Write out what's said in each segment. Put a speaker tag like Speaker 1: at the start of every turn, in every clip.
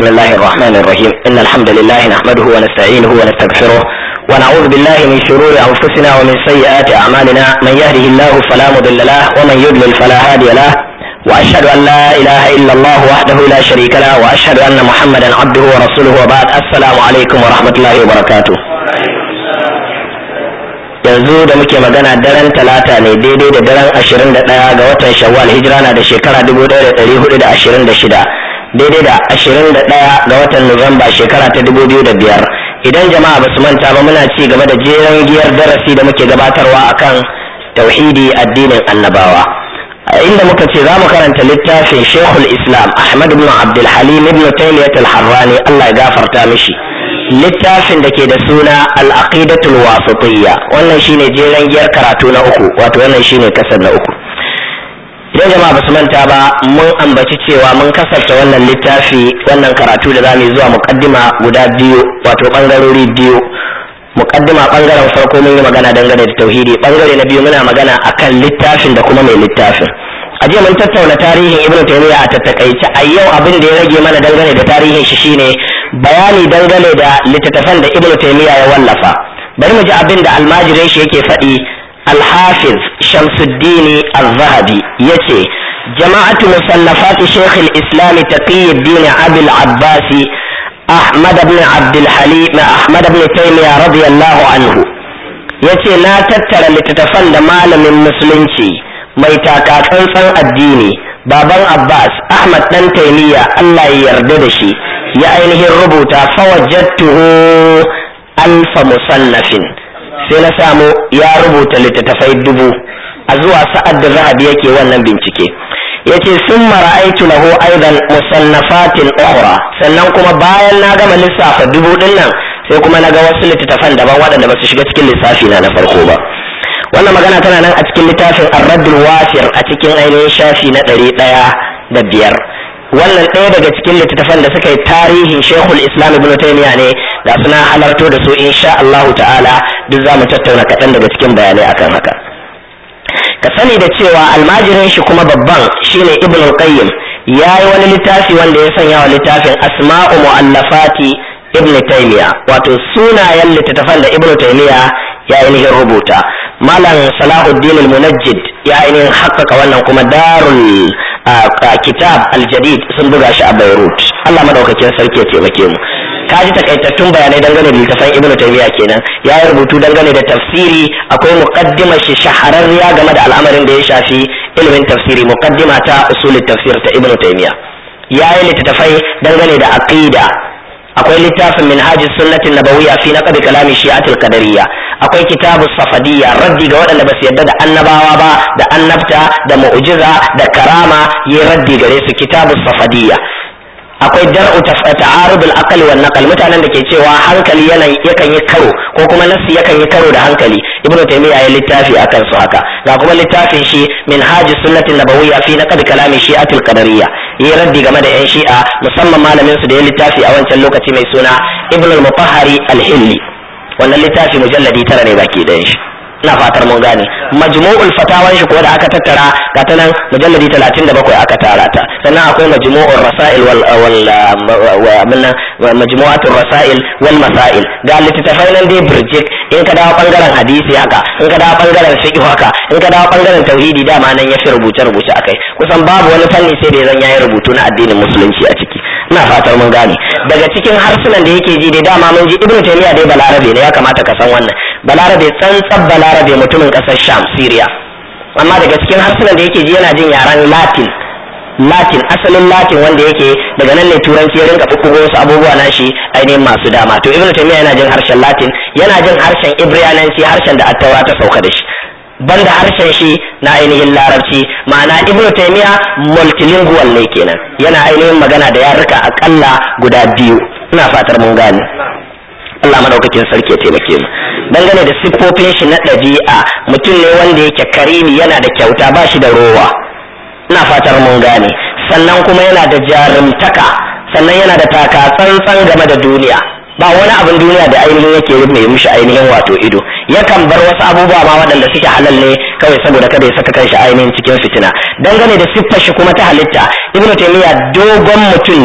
Speaker 1: بسم الله الرحمن الرحيم إن الحمد لله نحمده ونستعينه ونستغفره ونعوذ بالله من شرور أنفسنا ومن سيئات أعمالنا من يهده الله فلا مضل له ومن يضلل فلا هادي له وأشهد أن لا إله إلا الله وحده لا شريك له وأشهد أن محمدا عبده ورسوله وبعد السلام عليكم ورحمة الله وبركاته yanzu da muke magana daren talata ne daidai da daren ashirin da ɗaya ga watan shawwal hijira na da shekara dubu ɗaya da ɗari hudu da ashirin da shida daidai da ashirin da ɗaya ga watan nuwamba shekara ta dubu biyu da biyar idan jama'a ba su manta ba muna ci gaba da jeren giyar darasi da muke gabatarwa akan tauhidi addinin annabawa inda muka ce za mu karanta littafin shekul islam ahmad ibn abdulhalim ibn taymiyyah al-harrani allah ya gafarta mishi littafin da ke da suna al-aqidatul wasatiyya wannan shine jeren giyar karatu na uku wato wannan shine kasar na uku idan jama'a basu manta ba mun ambaci cewa mun kasarta wannan littafi wannan karatu da zamu zuwa muqaddima guda biyu wato bangarori biyu muqaddima bangaren farko mun yi magana dangane da tauhidi bangare na biyu muna magana akan littafin da kuma mai littafin a jiya mun tattauna tarihin ibn taymiya a tattakaice a yau abin da ya rage mana dangane da tarihin shi shine bayani dangane da littattafan da ibn taymiya ya wallafa bari mu ji abin da almajirin shi yake faɗi الحافظ شمس الدين الذهبي يتي جماعة مصنفات شيخ الإسلام تقي الدين أبي العباس أحمد بن عبد الحليم أحمد بن تيمية رضي الله عنه yace na tattara littattafan da malamin musulunci mai takatsantsan addini baban abbas ahmad dan taimiyya allah ya yarda da shi ya ainihin rubuta fawajattuhu alfa musannafin sai na samu ya rubuta littattafai dubu a zuwa sa'ad da zahabi yake wannan bincike yace sun mara'aitu lahu aidan musannafatin ukhra sannan kuma bayan na gama lissafa dubu din nan sai kuma na ga wasu littattafan daban waɗanda ba su shiga cikin lissafi na na farko ba wannan magana tana nan a cikin littafin ar-raddul wafir a cikin ainihin shafi na ɗari ɗaya da biyar wannan ɗaya daga cikin littattafan da suka yi tarihin shekul islam ibn taymiya ne da suna halarto da su insha Allah ta'ala duk za mu tattauna kaɗan daga cikin bayanai akan haka ka sani da cewa almajirin shi kuma babban shine ibn qayyim ya yi wani littafi wanda ya sanya wa littafin asma'u mu'allafati ibn taymiya wato sunayen littattafan da ibn taymiya ya ainihin rubuta malam salahuddin al-munajjid ya ainihin haƙƙaƙa wannan kuma darul kitab al-jadid sun buga shi a beirut allah madaukakin sarki ya taimake mu ka ji takaitattun bayanai dangane da littafin ibnu taymiya kenan ya yi rubutu dangane da tafsiri akwai muqaddima shi shahararriya game da al'amarin da ya shafi ilimin tafsiri muqaddima ta usulul tafsir ta ibnu taymiya ya yi littattafai dangane da aqida akwai littafin minhajis sunnatin nabawiyya fi naqd kalami shi'atul qadariyya akwai kitabu safadiyya raddi ga waɗanda ba su yarda da annabawa ba da annabta da mu'jiza da karama yi raddi gare su kitabu safadiyya akwai dar'u ta'arud al-aql wa naql mutanen da ke cewa hankali yana yakan yi karo ko kuma nassi yakan yi karo da hankali ibnu taymiya ya littafi akan su haka ga kuma littafin shi minhajis sunnatin nabawiyya fi naqd kalami shi'atul qadariyya yi raddi game da yan shi'a musamman malamin su da ya littafi a wancan lokaci mai suna ibn al-mutahhari al-hilli wannan littafi mujalladi tara ne baki da shi ina fatar mun gane majmu'ul fatawan shi ko da aka tattara ga ta nan mujalladi 37 aka tara ta sannan akwai majmu'ur rasail wal wal majmu'atur rasail wal masail ga littattafai nan dai burjik in ka dawo bangaren hadisi haka in ka dawo bangaren fiqh haka in ka dawo bangaren tauhidi dama nan ya fi rubuce rubuce akai kusan babu wani fanni sai da zan yayi rubutu na addinin musulunci a ciki ina fatar mun gane daga cikin harsunan da yake ji dai dama mun ji ibnu taymiya dai balarabe ne ya kamata ka san wannan balarabe tsantsan balarabe mutumin kasar sham syria amma daga cikin harsunan da yake ji yana jin yaren latin latin asalin latin wanda yake daga nan ne turanci ya rinka bubbugo wasu abubuwa na shi ainihin masu dama to ibnu taymiya yana jin harshen latin yana jin harshen ibriyananci harshen da attaura ta sauka da shi banda harshen shi na ainihin larabci ma'ana ibnu taymiya multilingual ne kenan yana ainihin magana da yaruka akalla guda biyu ina fatar mun gane Allah madaukakin sarki ya taimake mu dangane da siffofin shi na ɗabi'a mutum ne wanda yake karimi yana da kyauta ba shi da rowa ina fatar mun gane sannan kuma yana da jarumtaka sannan yana da taka tsantsan game da duniya ba wani abin duniya da ainihin yake mai mishi ainihin wato ido yakan bar wasu abubuwa ma waɗanda suke halal ne kawai saboda kada ya saka kanshi ainihin cikin fitina dangane da siffar shi kuma ta halitta ibnu taymiya dogon mutum ne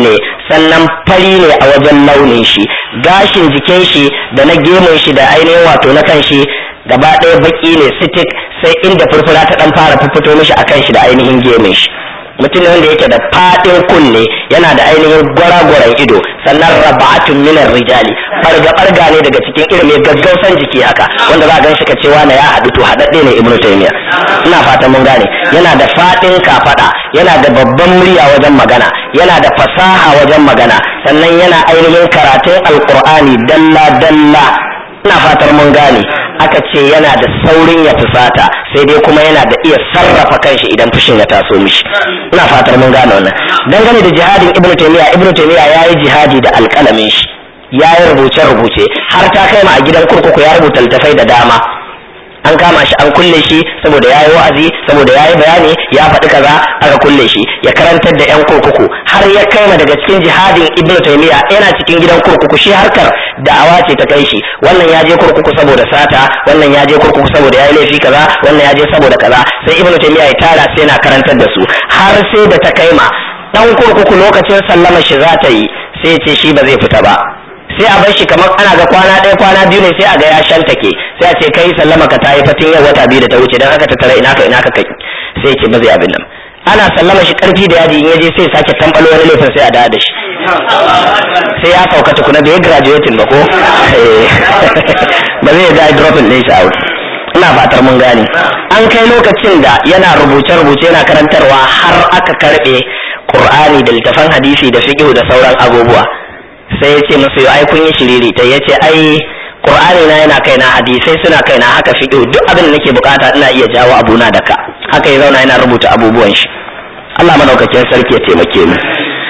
Speaker 1: sannan fari ne a wajen launin shi gashin jikin shi da na gemun shi da ainihin wato na kan shi gaba ɗaya baki ne sitik sai inda furfura ta ɗan fara fito mishi a kan shi da ainihin gemun shi mutum ne wanda yake da faɗin kunne yana da ainihin gwara-gwaran ido sannan raba'atun minar rijali ɓarga-ɓarga ne daga cikin irin mai gaggausan jiki haka wanda za a gan shi ka cewa na ya haɗu to haɗaɗɗe ne ibnu taymiya ina fatan mun gane yana da faɗin kafaɗa yana da babban murya wajen magana yana da fasaha wajen magana sannan yana ainihin karatun alƙur'ani dalla-dalla ina fatar mun gane aka ce yana da saurin ya fusata sai dai kuma yana da iya sarrafa kanshi idan fushin ya taso mishi ina fatar mun gane wannan dangane da jihadin ibnu taymiya ibnu taymiya yayi jihadi da alƙalamin shi yayi rubuce rubuce har ta kai ma a gidan kurkuku ya rubuta littafai da dama an kama shi an kulle shi saboda yayi wa'azi saboda yayi bayani ya faɗi kaza aka kulle shi ya karantar da yan kurkuku har ya kai ma daga cikin jihadin ibnu taymiya yana cikin gidan kurkuku shi harkar da'awa ce ta kai shi wannan ya je kurkuku saboda sata wannan ya je kurkuku saboda yayi laifi kaza wannan ya je saboda kaza sai ibnu taymiya ya tara sai yana karantar da su har sai da ta kai ma dan kurkuku lokacin sallama shi za ta yi sai ce shi ba zai fita ba sai a bar shi kamar ana ga kwana ɗaya kwana biyu ne sai a ga ya shantake sai a ce kai sallama ka ta yi fatin yau wata biyu da ta wuce don haka ta tara ina ka ina ka kai sai ce ba zai abin nan ana sallama shi karfi da yaji in yaje sai sake tambalo wani laifin sai a dawo da shi sai ya sauka tukuna bai graduating ba ko ba zai ga dropping din shi out ina fatar mun gane an kai lokacin da yana rubuce-rubuce yana karantarwa har aka karbe Qur'ani da littafan hadisi da fiqh da sauran abubuwa sai ya ce musu ai kun yi shiriri ta yace ai qur'ani na yana kaina hadisai suna kaina haka fiqh duk abin da nake bukata ina iya jawo abuna da ka haka ya zauna yana rubuta abubuwan shi Allah madaukakin sarki ya taimake mu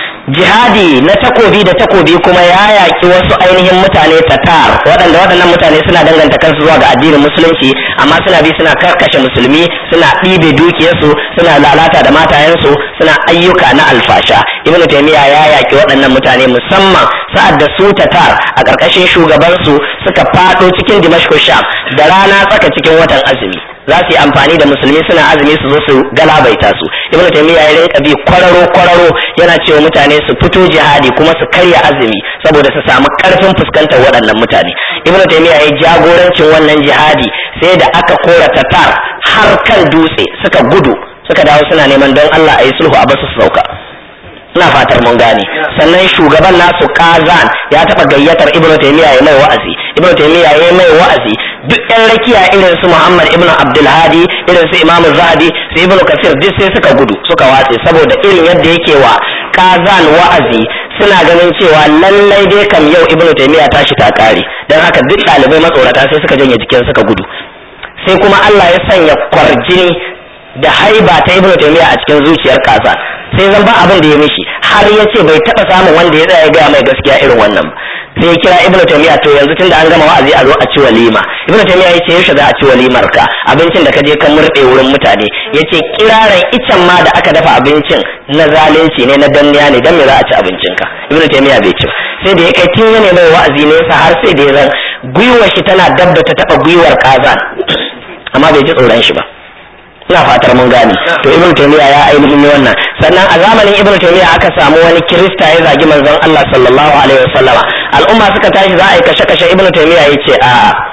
Speaker 1: jihadi na takobi da takobi kuma ya yaƙi wasu ainihin mutane tatar waɗanda waɗannan mutane suna danganta kansu zuwa ga addinin musulunci amma suna bi suna karkashe musulmi suna ɗibe dukiyarsu suna lalata da matayensu suna ayyuka na alfasha ibnu taymiya ya yaƙi waɗannan mutane musamman sa'ad da su tatar a ƙarƙashin shugabansu suka faɗo cikin dimashq sham da rana tsaka cikin watan azumi za su yi amfani da musulmi suna azumi su zo su galabaita su ibnu taymiya ya rinka bi kwararo kwararo yana cewa mutane su fito jihadi kuma su karya azumi saboda su samu karfin fuskantar waɗannan mutane ibnu taymiya ya jagorancin wannan jihadi sai da aka kora tatar har kan dutse suka gudu suka dawo suna neman don Allah a yi sulhu a basu su sauka ina fatar mun gane sannan shugaban nasu kazan ya taba gayyatar ibnu taymiya ya mai wa'azi ibnu taymiya ya mai wa'azi duk yan rakiya irin su muhammad ibnu abdul hadi irin su imam zahabi su ibnu kasir duk sai suka gudu suka watse saboda irin yadda yake wa kazan wa'azi suna ganin cewa lallai dai kam yau ibnu taymiya tashi ta kare dan haka duk ɗalibai matsorata sai suka janye jikin suka gudu sai kuma Allah ya sanya kwarjini da haiba ta ibnu taymiya a cikin zuciyar kaza sai zan ba abin da ya mishi har ya ce bai taɓa samun wanda ya tsaya ya gaya mai gaskiya irin wannan sai ya kira ibnu taymiya to yanzu tunda an gama wa'azi a zo a ci walima ibnu taymiya ya ce yaushe za a ci walimar ka abincin da ka je ka murɗe wurin mutane ya ce kiraran icen ma da aka dafa abincin na zalunci ne na danniya ne dan me za a ci abincin ka ibnu taymiya bai ci sai da ya kai tun yana mai wa'azi ne sa har sai da ya zan gwiwar shi tana dabda ta taɓa gwiwar kazan amma bai ji tsoron shi ba ina fatar mun gane to ibnu taymiya ya ainihin ne wannan sannan a zamanin ibnu taymiya aka samu wani kirista ya zagi manzon Allah sallallahu alaihi wasallama al'umma suka tashi za a yi kashe kashe ibnu taymiya yace a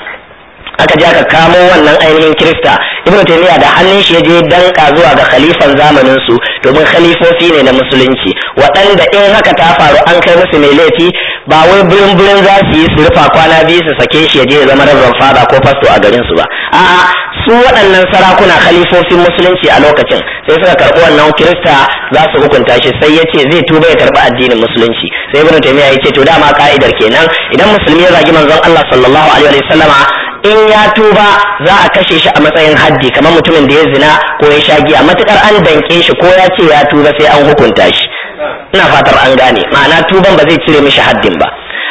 Speaker 1: aka je aka kamo wannan ainihin kirista ibnu taymiya da hannun shi ya je danka zuwa ga khalifan zamanin su domin khalifofi ne na musulunci waɗanda in haka ta faru an kai musu mai laifi ba wai birin birin za su yi su rufa kwana biyu su sake shi ya je ya zama rabban fada ko fasto a garin su ba a'a su waɗannan sarakuna khalifofin musulunci a lokacin sai suka karɓi wannan kirista za su hukunta shi sai ya ce zai tuba ya karɓi addinin musulunci sai ibnu taymiya ya ce to dama ka'idar kenan idan musulmi ya zagi manzon Allah sallallahu alaihi wa sallama in ya tuba za a kashe shi a matsayin haddi kamar mutumin da ya zina ko ya sha giya matukar an danke shi ko ya ce ya tuba sai an hukunta shi ina fatar an gane ma'ana tuban ba zai cire mishi haddin ba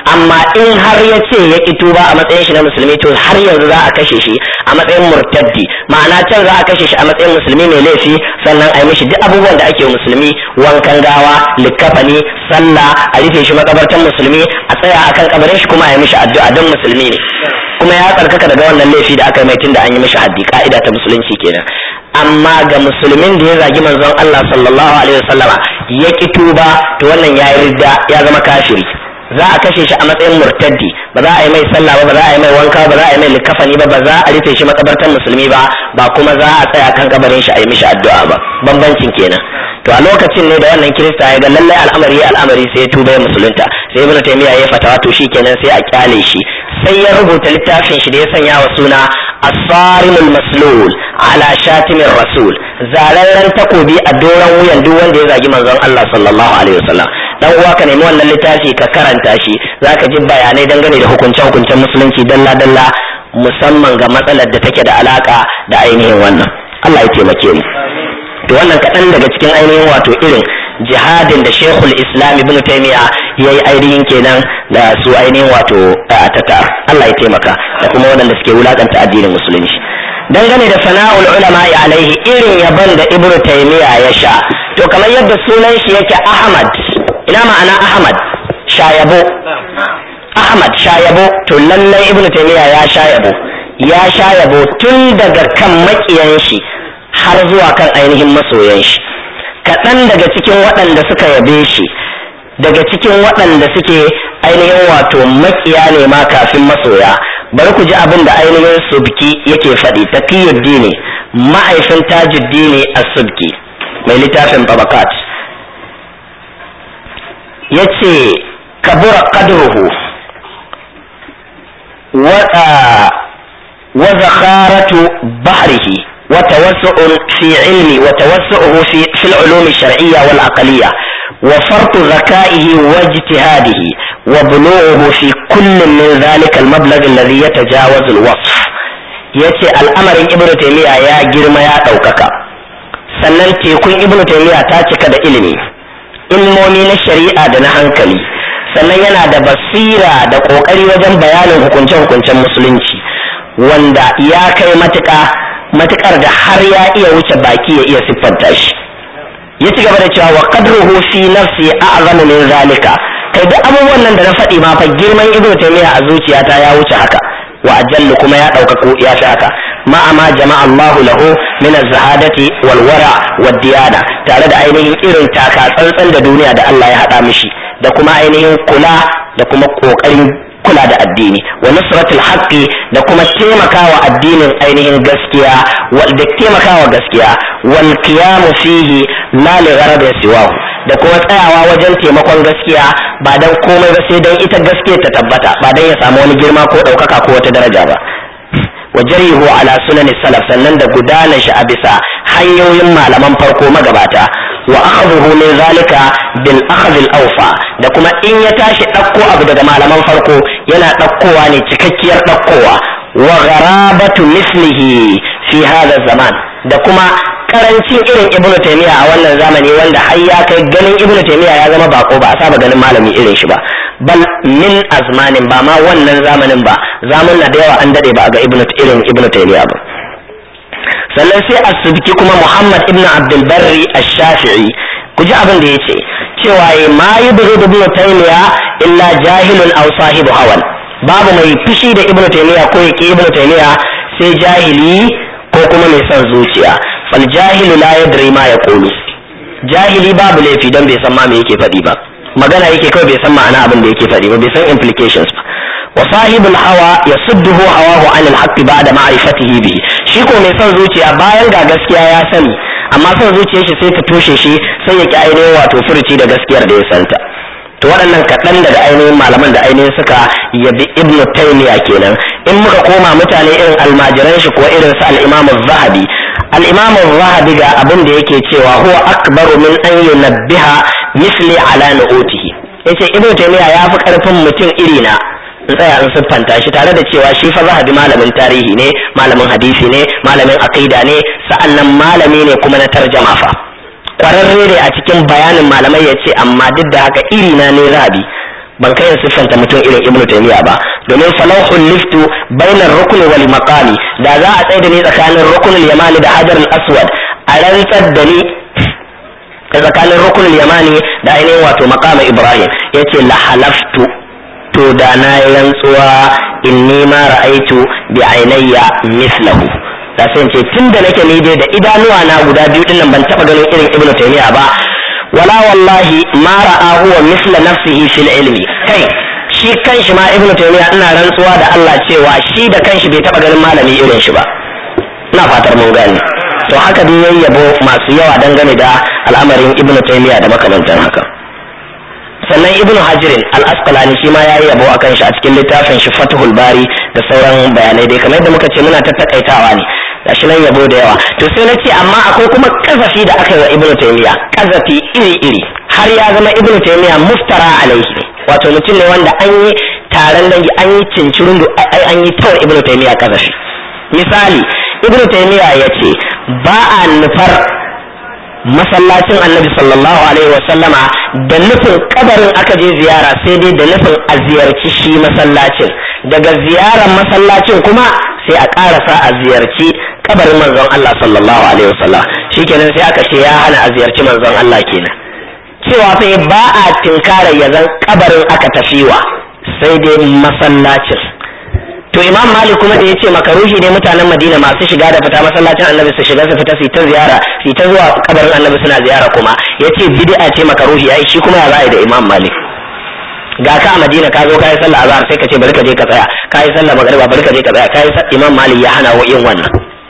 Speaker 1: amma in har ya ce ya ki tuba a matsayin shi na musulmi to har yanzu za a kashe shi a matsayin murtaddi ma'ana can za a kashe shi a matsayin musulmi mai laifi sannan a yi mishi duk abubuwan da ake musulmi wankan gawa likkafani sallah a rufe shi makabartan musulmi a tsaya akan kabarin shi kuma a yi mishi addu'a don musulmi ne kuma ya tsarkaka daga wannan laifi da aka yi mai tunda an yi mishi haddi ka'ida ta musulunci kenan amma ga musulmin da ya zagi manzon Allah sallallahu alaihi wasallama ya ki tuba to wannan ya yi ridda ya zama kafiri za a kashe shi a matsayin murtaddi ba za a yi mai sallah ba ba za a yi mai wanka ba za a yi mai likafani ba ba za a rufe shi makabartar musulmi ba ba kuma za a tsaya kan kabarin shi a yi mishi addu'a ba bambancin kenan to a lokacin ne da wannan kirista ya ga lallai al'amari al'amari sai ya tuba ya musulunta sai ibnu taymiya ya fatawa to kenan sai a kyale shi sai ya rubuta littafin shi da ya sanya wa suna as-sarimul maslul ala shatimin rasul zararren takobi a doron wuyan duk wanda ya zagi manzon Allah sallallahu alaihi wasallam dan uwa ka nemi wannan littafi ka karanta shi zaka ji bayanai dangane da hukunce hukuncen musulunci dalla dalla musamman ga matsalar da take da alaka da ainihin wannan Allah ya taimake mu to wannan kaɗan daga cikin ainihin wato irin jihadin da shekul islam ibn taimiya ya yi ainihin kenan da su ainihin wato tatar Allah ya taimaka da kuma waɗanda suke wulakanta addinin musulunci dangane da sana'ul ulama alaihi irin yaban da ibn taimiya ya sha to kamar yadda sunan shi yake ahmad ina ma'ana ahmad shayabo ahmad shayabo to lallai ibn taimiya ya shayabo ya shayabo tun daga kan makiyan shi har zuwa kan ainihin masoyan shi kaɗan daga cikin waɗanda suka yabe shi daga cikin waɗanda suke ainihin wato makiya ne ma kafin masoya bari ku ji abin da ainihin subki yake faɗi taqiyuddini ma'aifin tajuddini as-subki mai littafin babakat yace kabura qadruhu wa wa zakharatu bahrihi وتوسع في علم وتوسعه في في العلوم الشرعية والعقلية وفرط ذكائه واجتهاده وبلوغه في كل من ذلك المبلغ الذي يتجاوز الوصف yace al'amarin ibn taymiya ya girma ya ɗaukaka sannan tekun ibn taymiya ta cika da ilimi ilmomi na shari'a da na hankali sannan yana da basira da ƙoƙari wajen bayanin hukunce-hukuncen musulunci wanda ya kai matuƙa matukar da har ya iya wuce baki ya iya siffanta shi ya ci gaba da cewa wa qadruhu fi nafsi a'zamu min zalika kai duk abubuwan nan da na faɗi ma fa girman ibnu taymiya a zuciyata ya wuce haka wa ajallu kuma ya ɗaukaka ya fi haka ma amma jama'a Allahu lahu min az-zahadati wal wara wad diyana tare da ainihin irin taka tsantsan da duniya da Allah ya haɗa mishi da kuma ainihin kula da kuma ƙoƙarin kula da addini wa nusratul haqqi da kuma taimakawa addinin ainihin gaskiya wal da taimakawa gaskiya wal qiyamu fihi la li gharadin siwahu da kuma tsayawa wajen taimakon gaskiya ba dan komai ba sai dan ita gaskiya ta tabbata ba dan ya samu wani girma ko daukaka ko wata daraja ba wa jarihu ala sunan salaf sannan da gudanar shi a bisa hanyoyin malaman farko magabata wa akhadhuhu min zalika bil akhadh al awfa da kuma in ya tashi ɗauko abu daga malaman farko yana ɗaukowa ne cikakkiyar ɗaukowa wa gharabatu mislihi fi hadha zaman da kuma karancin irin ibnu taymiya a wannan zamani wanda har ya kai ganin ibnu taymiya ya zama bako ba a saba ganin malami irin shi ba bal min azmanin ba ma wannan zamanin ba zamun na da yawa an dade ba ga ibnu irin ibnu taymiya ba sannan sai asubki kuma muhammad ibnu abdul barri ash-shafi'i ku ji abin da yace cewa ma yubghidu ibnu taymiya illa jahilun aw sahibu hawan babu mai fushi da ibnu taymiya ko yake ibnu taymiya sai jahili ko kuma mai son zuciya fal jahilu la yadri ma yaqulu jahili babu laifi dan bai san ma me yake faɗi ba magana yake kawai bai san ma'ana abin da yake faɗi ba bai san implications ba wa sahibul hawa yasudduhu hawahu an al-haqq ba'da ma'rifatihi bihi shi ko mai son zuciya bayan ga gaskiya ya sani amma son zuciyar shi sai ta toshe shi sai ya ki ainihin wato furuci da gaskiyar da ya santa to waɗannan kaɗan daga ainihin malaman da ainihin suka yabi ibn taymiya kenan in muka koma mutane irin almajiran shi ko irin su al-imam zahabi al-imam zahabi ga abin da yake cewa huwa akbaru min an yunabbiha misli ala nu'utihi yace ibn taymiya ya fi karfin mutum iri na in tsaya in siffanta shi tare da cewa shi fa zahabi malamin tarihi ne malamin hadisi ne malamin aqida ne sa'annan malami ne kuma na tarjama fa kwararre ne a cikin bayanin malamai ya ce amma duk da haka iri na ne zahabi ban kai siffanta mutum irin ibnu taymiya ba domin falawhul liftu bainar rukun wal maqami da za a tsaye da ni tsakanin rukunul yamani da hajar al-aswad a rantsar da ni tsakanin rukunul yamani da ainihin wato maqama ibrahim yace la halaftu to da na yi rantsuwa inni ma ra'aitu bi ainayya mislahu da sai ce tunda nake ni dai da idanuwa na guda biyu dinnan ban taba ganin irin ibnu taymiya ba wala wallahi ma ra'a huwa misla nafsihi fil ilmi kai shi kanshi ma ibnu taymiya ina rantsuwa da Allah cewa shi da kanshi bai taba ganin malami irin shi ba ina fatar mun gane to haka dai yayi yabo masu yawa dangane da al'amarin ibnu taymiya da makamantan haka sannan ibnu hajirin al-asqalani shi ma yayi yabo akan shi a cikin littafin shi fathul bari da sauran bayanai dai kamar yadda muka ce muna tattakaitawa ne gashi nan yabo da yawa to sai na ce amma akwai kuma kazafi da aka yi wa ibnu taymiya kazafi iri iri har ya zama ibnu taymiya muftara alaihi wato mutum ne wanda an yi taron dangi an yi cincirin an yi tawar ibnu taymiya kazafi misali ibnu taymiya ya ce ba a nufar masallacin annabi sallallahu alaihi wa sallama da nufin kabarin aka je ziyara sai dai da nufin a ziyarci shi masallacin daga ziyarar masallacin kuma sai a karasa a ziyarci kabarin manzon Allah sallallahu alaihi wa sallam shikenan sai aka ce ya hana a ziyarci manzon Allah kenan cewa fa ba a tinkara ya zan kabarin aka tafiwa sai dai masallacin to imam malik kuma da ya ce makaruhi ne mutanen madina masu shiga da fita masallacin annabi su shiga su fita su ta ziyara su ta zuwa kabarin annabi suna ziyara kuma ya ce bid'a ce makaruhi ai shi kuma ya za da imam malik ga ka a madina ka zo kayi sallah azhar sai ka ce bari ka je ka tsaya kayi sallah magriba bari ka je ka tsaya kayi imam malik ya hana wa yin wannan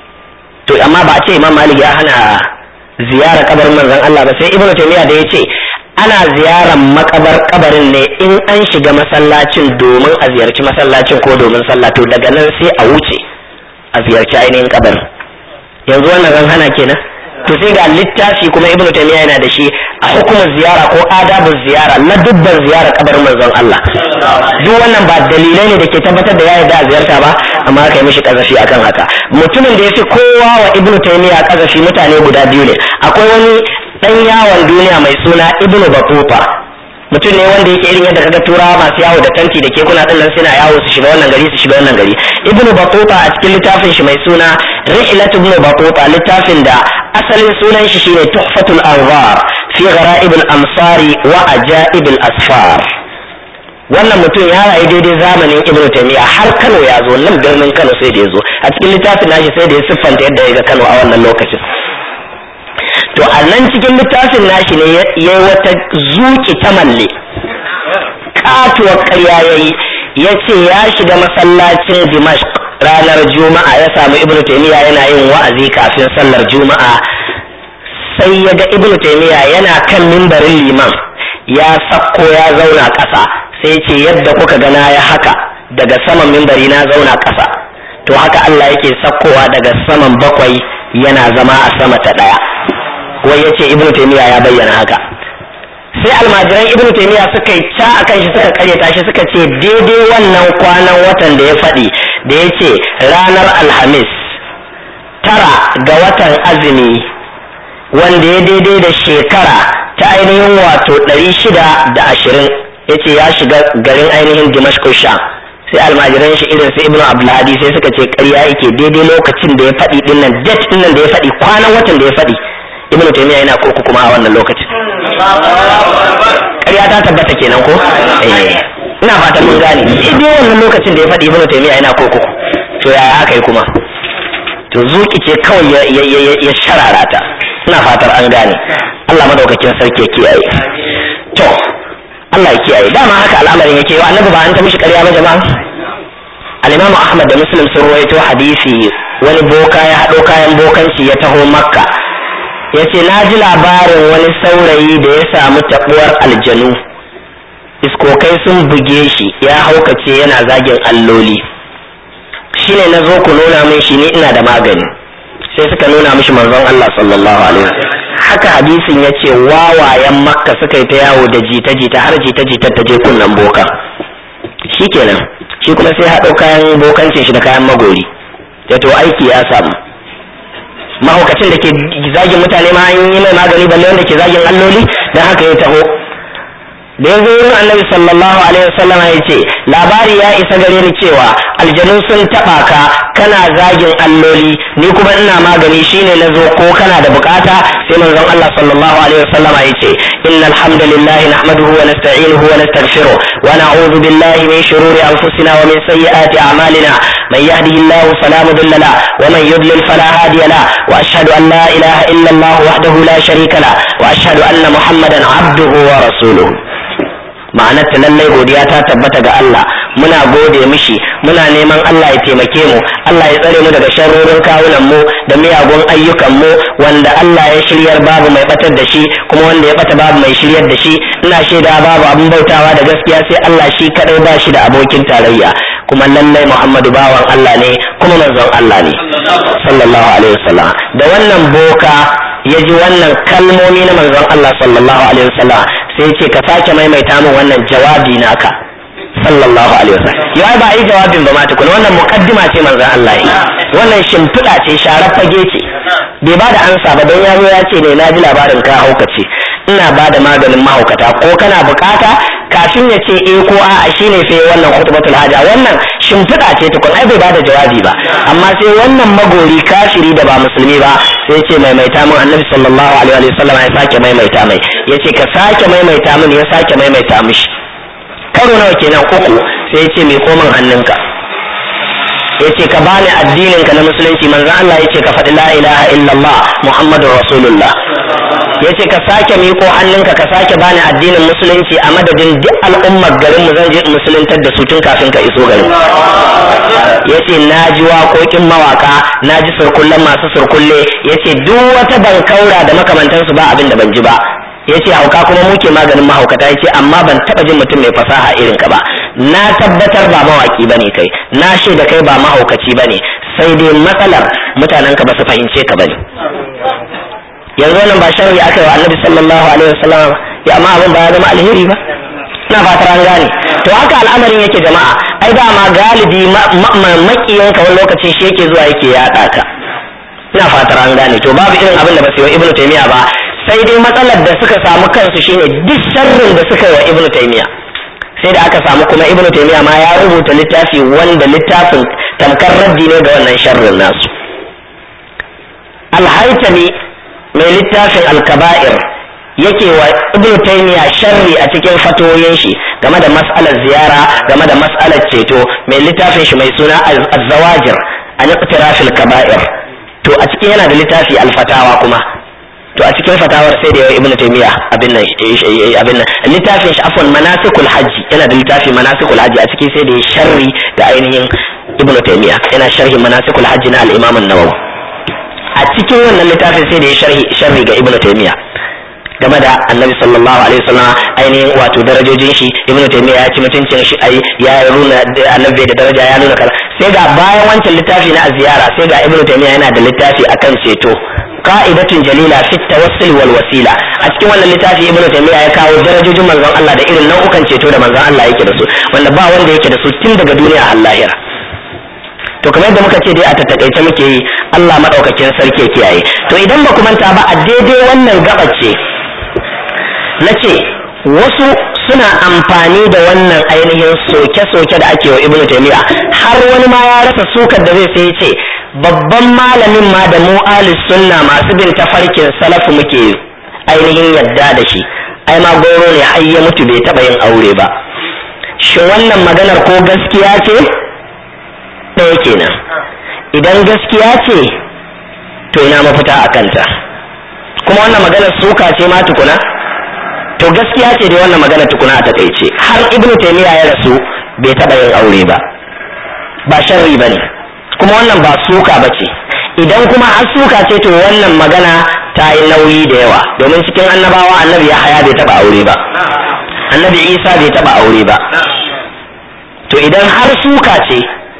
Speaker 1: to amma ba a ce imam malik ya hana ziyara kabarin manzon Allah ba sai ibnu taymiya da ya ce ana ziyarar makabar kabarin ne in an shiga masallacin domin a ziyarci masallacin ko domin sallah to daga nan sai a wuce a ziyarci ainihin kabarin yanzu wannan ran hana kenan to sai ga littafi kuma ibnu taymiya yana da shi a hukumar ziyara ko adabun ziyara na dubban ziyara kabarin manzon Allah duk wannan ba dalilai ne da ke tabbatar da ya yarda a ziyarta ba amma aka yi mishi kazafi akan haka mutumin da ya fi kowa wa ibnu taymiya kazafi mutane guda biyu ne akwai wani dan yawon duniya mai suna ibnu batuta mutum ne wanda yake irin yadda kaga turawa masu yawo da tanti da kekuna din nan suna yawo su shiga wannan gari su shiga wannan gari ibnu batuta a cikin littafin shi mai suna rihlat ibnu batuta littafin da asalin sunan shi shine tuhfatul anwar fi gharaib al-amsari wa ajaib al-asfar wannan mutum ya rayu daidai zamanin ibnu taymiya har kano ya zo nan birnin kano sai da ya zo a cikin littafin nashi sai da ya siffanta yadda ya ga kano a wannan lokacin to a nan cikin littafin nashi ne ya yi wata zuki ta malle katuwar karya ya yi ya ce ya shiga masallacin dimashq ranar juma'a ya samu ibnu taymiya yana yin wa'azi kafin sallar juma'a sai ya ga ibnu taymiya yana kan mimbarin liman ya sakko ya zauna ƙasa sai ce yadda kuka gana ya haka daga saman mimbari na zauna ƙasa to haka Allah yake sakkowa daga saman bakwai yana zama a sama ta ɗaya wai ya ce ibnu taimiyya ya bayyana haka sai almajiran ibnu taimiyya suka yi ca akan shi suka karyata shi suka ce daidai wannan kwanan watan da ya faɗi da ya ce ranar alhamis tara ga watan azumi wanda ya daidai da shekara ta ainihin wato ɗari shida da ashirin ya ce ya shiga garin ainihin dimashku sha sai almajiran shi irin su ibnu abdulhadi sai suka ce ƙarya yake daidai lokacin da ya faɗi dinnan date dinnan da ya faɗi kwanan watan da ya faɗi ibnu taymiya yana kurku kuma a wannan lokacin ƙarya ta tabbata kenan ko eh ina fatan mun gane dai wannan lokacin da ya faɗi ibnu taymiya yana kurku to yaya aka yi kuma to zuki ce kawai ya sharara ta ina fatar an gane Allah madaukakin sarki ya kiyaye to Allah ya kiyaye dama haka al'amarin yake wa annabi ba an ta mishi ƙarya ba jama'a al-Imam Ahmad da Muslim sun rawaito hadisi wani boka ya haɗo kayan bokanci ya taho Makka ya ce na ji labarin wani saurayi da ya samu taɓuwar aljanu iskokai sun buge shi ya haukace yana zagin alloli shine na zo ku nuna min shi ni ina da magani sai suka nuna mishi manzon Allah sallallahu alaihi haka hadisin ya ce wawayen makka suka yi ta yawo da jita-jita har jita-jita ta je kunnan boka shikenan shi kuma sai haɗo kayan bokancin shi da kayan magori ya to aiki ya samu mahaukacin da ke zagin mutane ma an yi mai magani balle wanda ke zagin alloli don haka ya taho da ya zo wurin annabi sallallahu alaihi wasallam ya ce labari ya isa gare ni cewa aljanu sun taba ka kana zagin alloli ni kuma ina magani shine na zo ko kana da bukata sai manzon Allah sallallahu alaihi wasallam ya ce innal hamdalillahi nahmaduhu wa nasta'inuhu wa nastaghfiruh wa na'udhu billahi min shururi anfusina wa min sayyiati a'malina man yahdihillahu fala mudilla la wa man yudlil fala hadiya la wa ashhadu an la ilaha illa Allah wahdahu la sharika la wa ashhadu anna muhammadan abduhu wa rasuluhu ma'anar ta lallai godiya ta tabbata ga Allah muna gode mishi muna neman Allah ya taimake mu Allah ya tsare mu daga sharrorin kawunan mu da miyagun ayyukan mu wanda Allah ya shiryar babu mai batar da shi kuma wanda ya bata babu mai shiryar da shi ina shaida babu abin bautawa da gaskiya sai Allah shi kadai ba shi da abokin tarayya kuma lallai Muhammadu bawan Allah ne kuma manzon Allah ne sallallahu alaihi wasallam da wannan boka ya ji wannan kalmomi na manzon Allah sallallahu alaihi wasallam sai ce ka sake maimaita min wannan jawabi naka sallallahu alaihi wasallam yau ba yi jawabin ba ma tukuna wannan muqaddima ce manzon Allah yi wannan shimfiɗa ce sharar fage ce bai ba da ansa ba don yaro ya ce ne na ji labarin ka haukace ina ba da maganin mahaukata ko kana bukata kafin ya ce eh ko a'a shine sai wannan khutbatul haja wannan shimfiɗa ce tukun ai bai ba da jawabi ba amma sai wannan magori kafiri da ba musulmi ba sai ce maimaita min annabi sallallahu alaihi wa sallam ya sake maimaita mai yace ka sake maimaita min ya sake maimaita mishi karo nawa kenan uku sai ya ce mai komin hannunka ya ce ka bani addininka na musulunci manzan Allah ya ce ka faɗi la ilaha illallah muhammadu rasulullah ya ce ka sake miko hannunka ka sake bani addinin musulunci a madadin duk al'ummar garin mu zan je musuluntar da su tun kafin ka iso garin ya ce na ji waƙoƙin mawaka na ji surkullen masu surkulle ya ce duk wata bankaura da makamantansu ba abin da ban ji ba ya ce hauka kuma muke maganin mahaukata ya ce amma ban taba jin mutum mai fasaha irin ka ba na tabbatar ba mawaki bane kai na da kai ba mahaukaci bane sai dai matsalar mutanen ka ba su fahimce ka bane yanzu wannan ba sharri aka yi wa annabi sallallahu alaihi wasallam ya amma abin ba ya zama alheri ba ina fatar an gane to haka al'amarin yake jama'a ai dama galibi makiyanka wani lokacin shi yake zuwa yake yaɗa ka ina fatar an gane to babu irin abin da ba su yi wa ibnu taymiya ba sai dai matsalar da suka samu kansu shine duk sharrin da suka yi wa ibnu taymiya sai da aka samu kuma ibnu taymiya ma ya rubuta littafi wanda littafin tamkar raddi ne ga wannan sharrin nasu alhaitami mai littafin alkaba'ir yake wa ibnu taymiya sharri a cikin fatoyin shi game da mas'alar ziyara game da mas'alar ceto mai littafin shi mai suna az-zawajir an iqtirafil kaba'ir to a cikin yana da littafi alfatawa kuma to a cikin fatawar sai da yawa ibnu taymiya abin nan abin nan littafin shi afwan manasikul hajji yana da littafi manasikul hajji a cikin sai da ya sharri ga ainihin ibnu taymiya yana sharhi manasikul hajji na al-imam an-nawawi a cikin wannan littafin sai da ya sharhi sharri ga ibnu taymiya game da annabi sallallahu alaihi wasallam ainihin wato darajojin shi ibnu taymiya ya ci mutuncin shi ai ya nuna annabi da daraja ya nuna kaza sai ga bayan wancan littafi na ziyara sai ga ibnu taymiya yana da littafi akan ceto qa'idatun jalila fi tawassul wal wasila a cikin wannan littafi ibnu taymiya ya kawo darajojin manzon Allah da irin nau'ukan ceto da manzon Allah yake da su wanda ba wanda yake da su tun daga duniya har lahira to kamar yadda muka ce dai a tattakaice muke yi Allah madaukakin sarki ya kiyaye to idan ba ku manta ba a daidai wannan gabace na ce wasu suna amfani da wannan ainihin soke-soke da ake wa ibnu taymiya har wani ma ya rasa sukar da zai sai ce babban malamin ma da mu alis sunna masu bin tafarkin salafu muke ainihin yadda da shi ai ma goro ne har ya mutu bai taba yin aure ba shin wannan maganar ko gaskiya ce ɗaya kenan idan gaskiya ce to ina mafita a kanta kuma wannan maganar suka ce ma tukuna to gaskiya ce dai wannan magana tukuna a takaice har ibnu taymiya ya rasu bai taba yin aure ba ba sharri bane kuma wannan ba suka bace idan kuma har suka ce to wannan magana ta yi nauyi da yawa domin cikin annabawa annabi ya haya bai taba aure ba annabi isa bai taba aure ba to idan har suka ce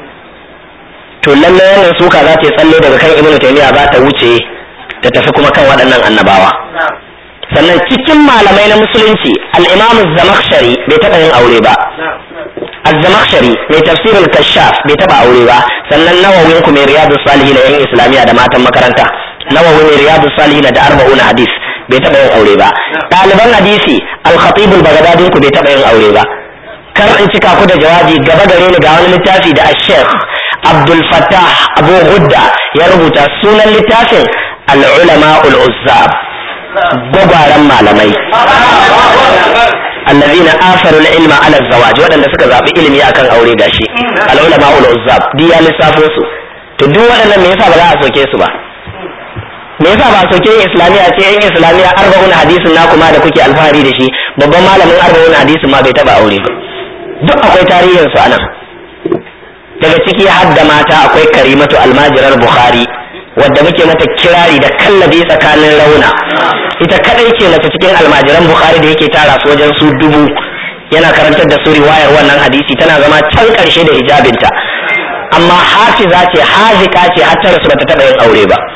Speaker 1: to lallai wannan suka za ta yi tsalle daga kan ibnu taymiya za ta wuce ta tafi kuma kan waɗannan annabawa sannan cikin malamai na musulunci al-imam zamakshari bai taɓa yin aure ba az-zamakhshari mai tafsirul kashaf bai taɓa aure ba sannan nawawin ku mai riyadus salihin yan islamiya da matan makaranta nawawi mai riyadus salihin da arba'un hadis bai taɓa yin aure ba ɗaliban hadisi al-khatib al-baghdadi ku bai taɓa yin aure ba kar in cika ku da jawabi gaba gare ni ga wani littafi da Sheikh Abdul Fattah Abu Hudda ya rubuta sunan littafin al-ulama ul-uzzab gwagwaran malamai allazina asaru al-ilma ala zawaj waɗanda suka zaɓi ilimi akan aure gashi al-ulama ul-uzzab duk ya lissafo su to duk waɗannan me yasa ba za a soke su ba me yasa ba soke islamiya ce yan islamiya arba'un hadisin na kuma da kuke alfahari da shi babban malamin arba'un hadisin ma bai taba aure ba duk akwai tarihin su anan daga ciki har da mata akwai karimatu almajirar bukhari wadda muke mata kirari da kallabi tsakanin rauna ita kadai ce mace cikin almajiran bukhari da yake tara su wajen su dubu yana karantar da su riwayar wannan hadisi tana zama can karshe da hijabinta amma hafiza ce hazika ce har ta rasu bata taba yin aure ba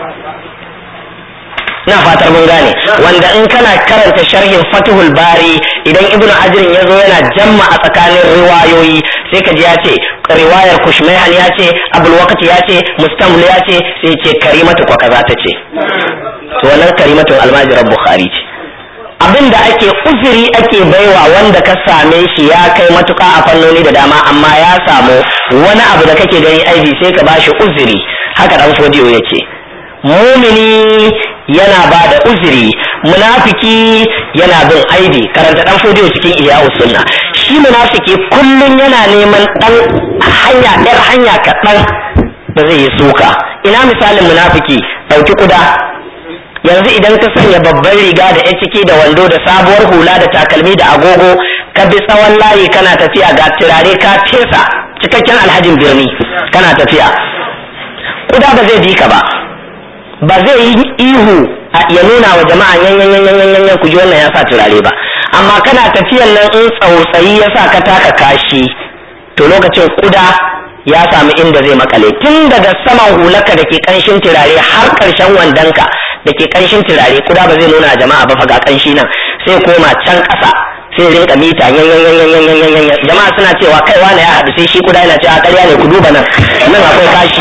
Speaker 1: ina fatar mun gane wanda in kana karanta sharhin fatihul bari idan ibnu ajrin ya zo yana jamma a tsakanin riwayoyi sai ka ji ya ce riwayar kushmaihan ya ce abul waqti ya ce mustamli ya ce sai ce karimatu kwa kaza ta ce to wannan karimatun almajiran bukhari ce abin da ake uzuri ake baiwa wanda ka same shi ya kai matuka a fannoni da dama amma ya samu wani abu da kake gani aibi sai ka bashi uzuri haka dan fodiyo ya ce mumini yana ba da uzuri munafiki yana bin aibi karanta dan fodiyo cikin iya sunna shi munafiki kullum yana neman dan hanya ɗar hanya kaɗan da zai yi suka ina misalin munafiki ɗauki kuda yanzu idan ka sanya babban riga da ya ciki da wando da sabuwar hula da takalmi da agogo ka bi tsawon layi kana tafiya ga turare ka fesa cikakken alhajin birni kana tafiya kuda ba zai bi ka ba ba zai yi ihu ya nuna wa jama'a yanyan ku ji wannan ya sa turare ba amma kana tafiyan nan in tsautsayi ya sa ka taka kashi to lokacin kuda ya samu inda zai makale tun daga saman hulaka da ke kanshin turare har karshen wandonka da ke kanshin turare kuda ba zai nuna jama'a ba faga kanshi nan sai koma can ƙasa sai rinka mita yanyan jama'a suna cewa kai wane ya haɗu sai shi kuda yana cewa ƙarya ne ku duba nan nan akwai kashi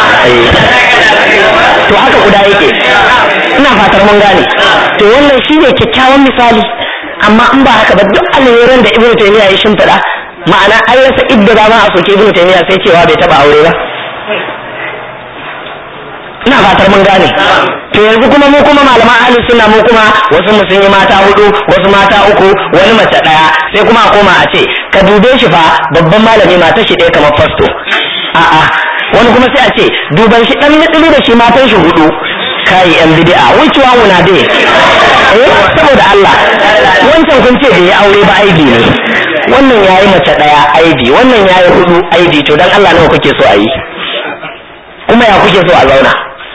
Speaker 1: to haka kuda yake ina fatar mun gane to wannan shine kyakkyawan misali amma in ba haka ba duk alheran da ibnu taymiya ya shimfiɗa ma'ana an rasa idda ba ma a soke ibnu taymiya sai cewa bai taba aure ba ina fatar mun gane to yanzu kuma mu kuma malaman ahli sunna mu kuma wasu mu sun yi mata hudu wasu mata uku wani mace daya sai kuma a koma a ce ka dube shi fa babban malami mata shi ɗaya kamar fasto a'a wani kuma sai a ce duban shi dan mitsili da shi matan shi hudu kai yan bid'a which one una dai eh saboda Allah wancan kun ce bai aure ba aibi ne wannan yayi mace daya aibi wannan yayi hudu aibi to dan Allah nawa kuke so a yi kuma ya kuke so a zauna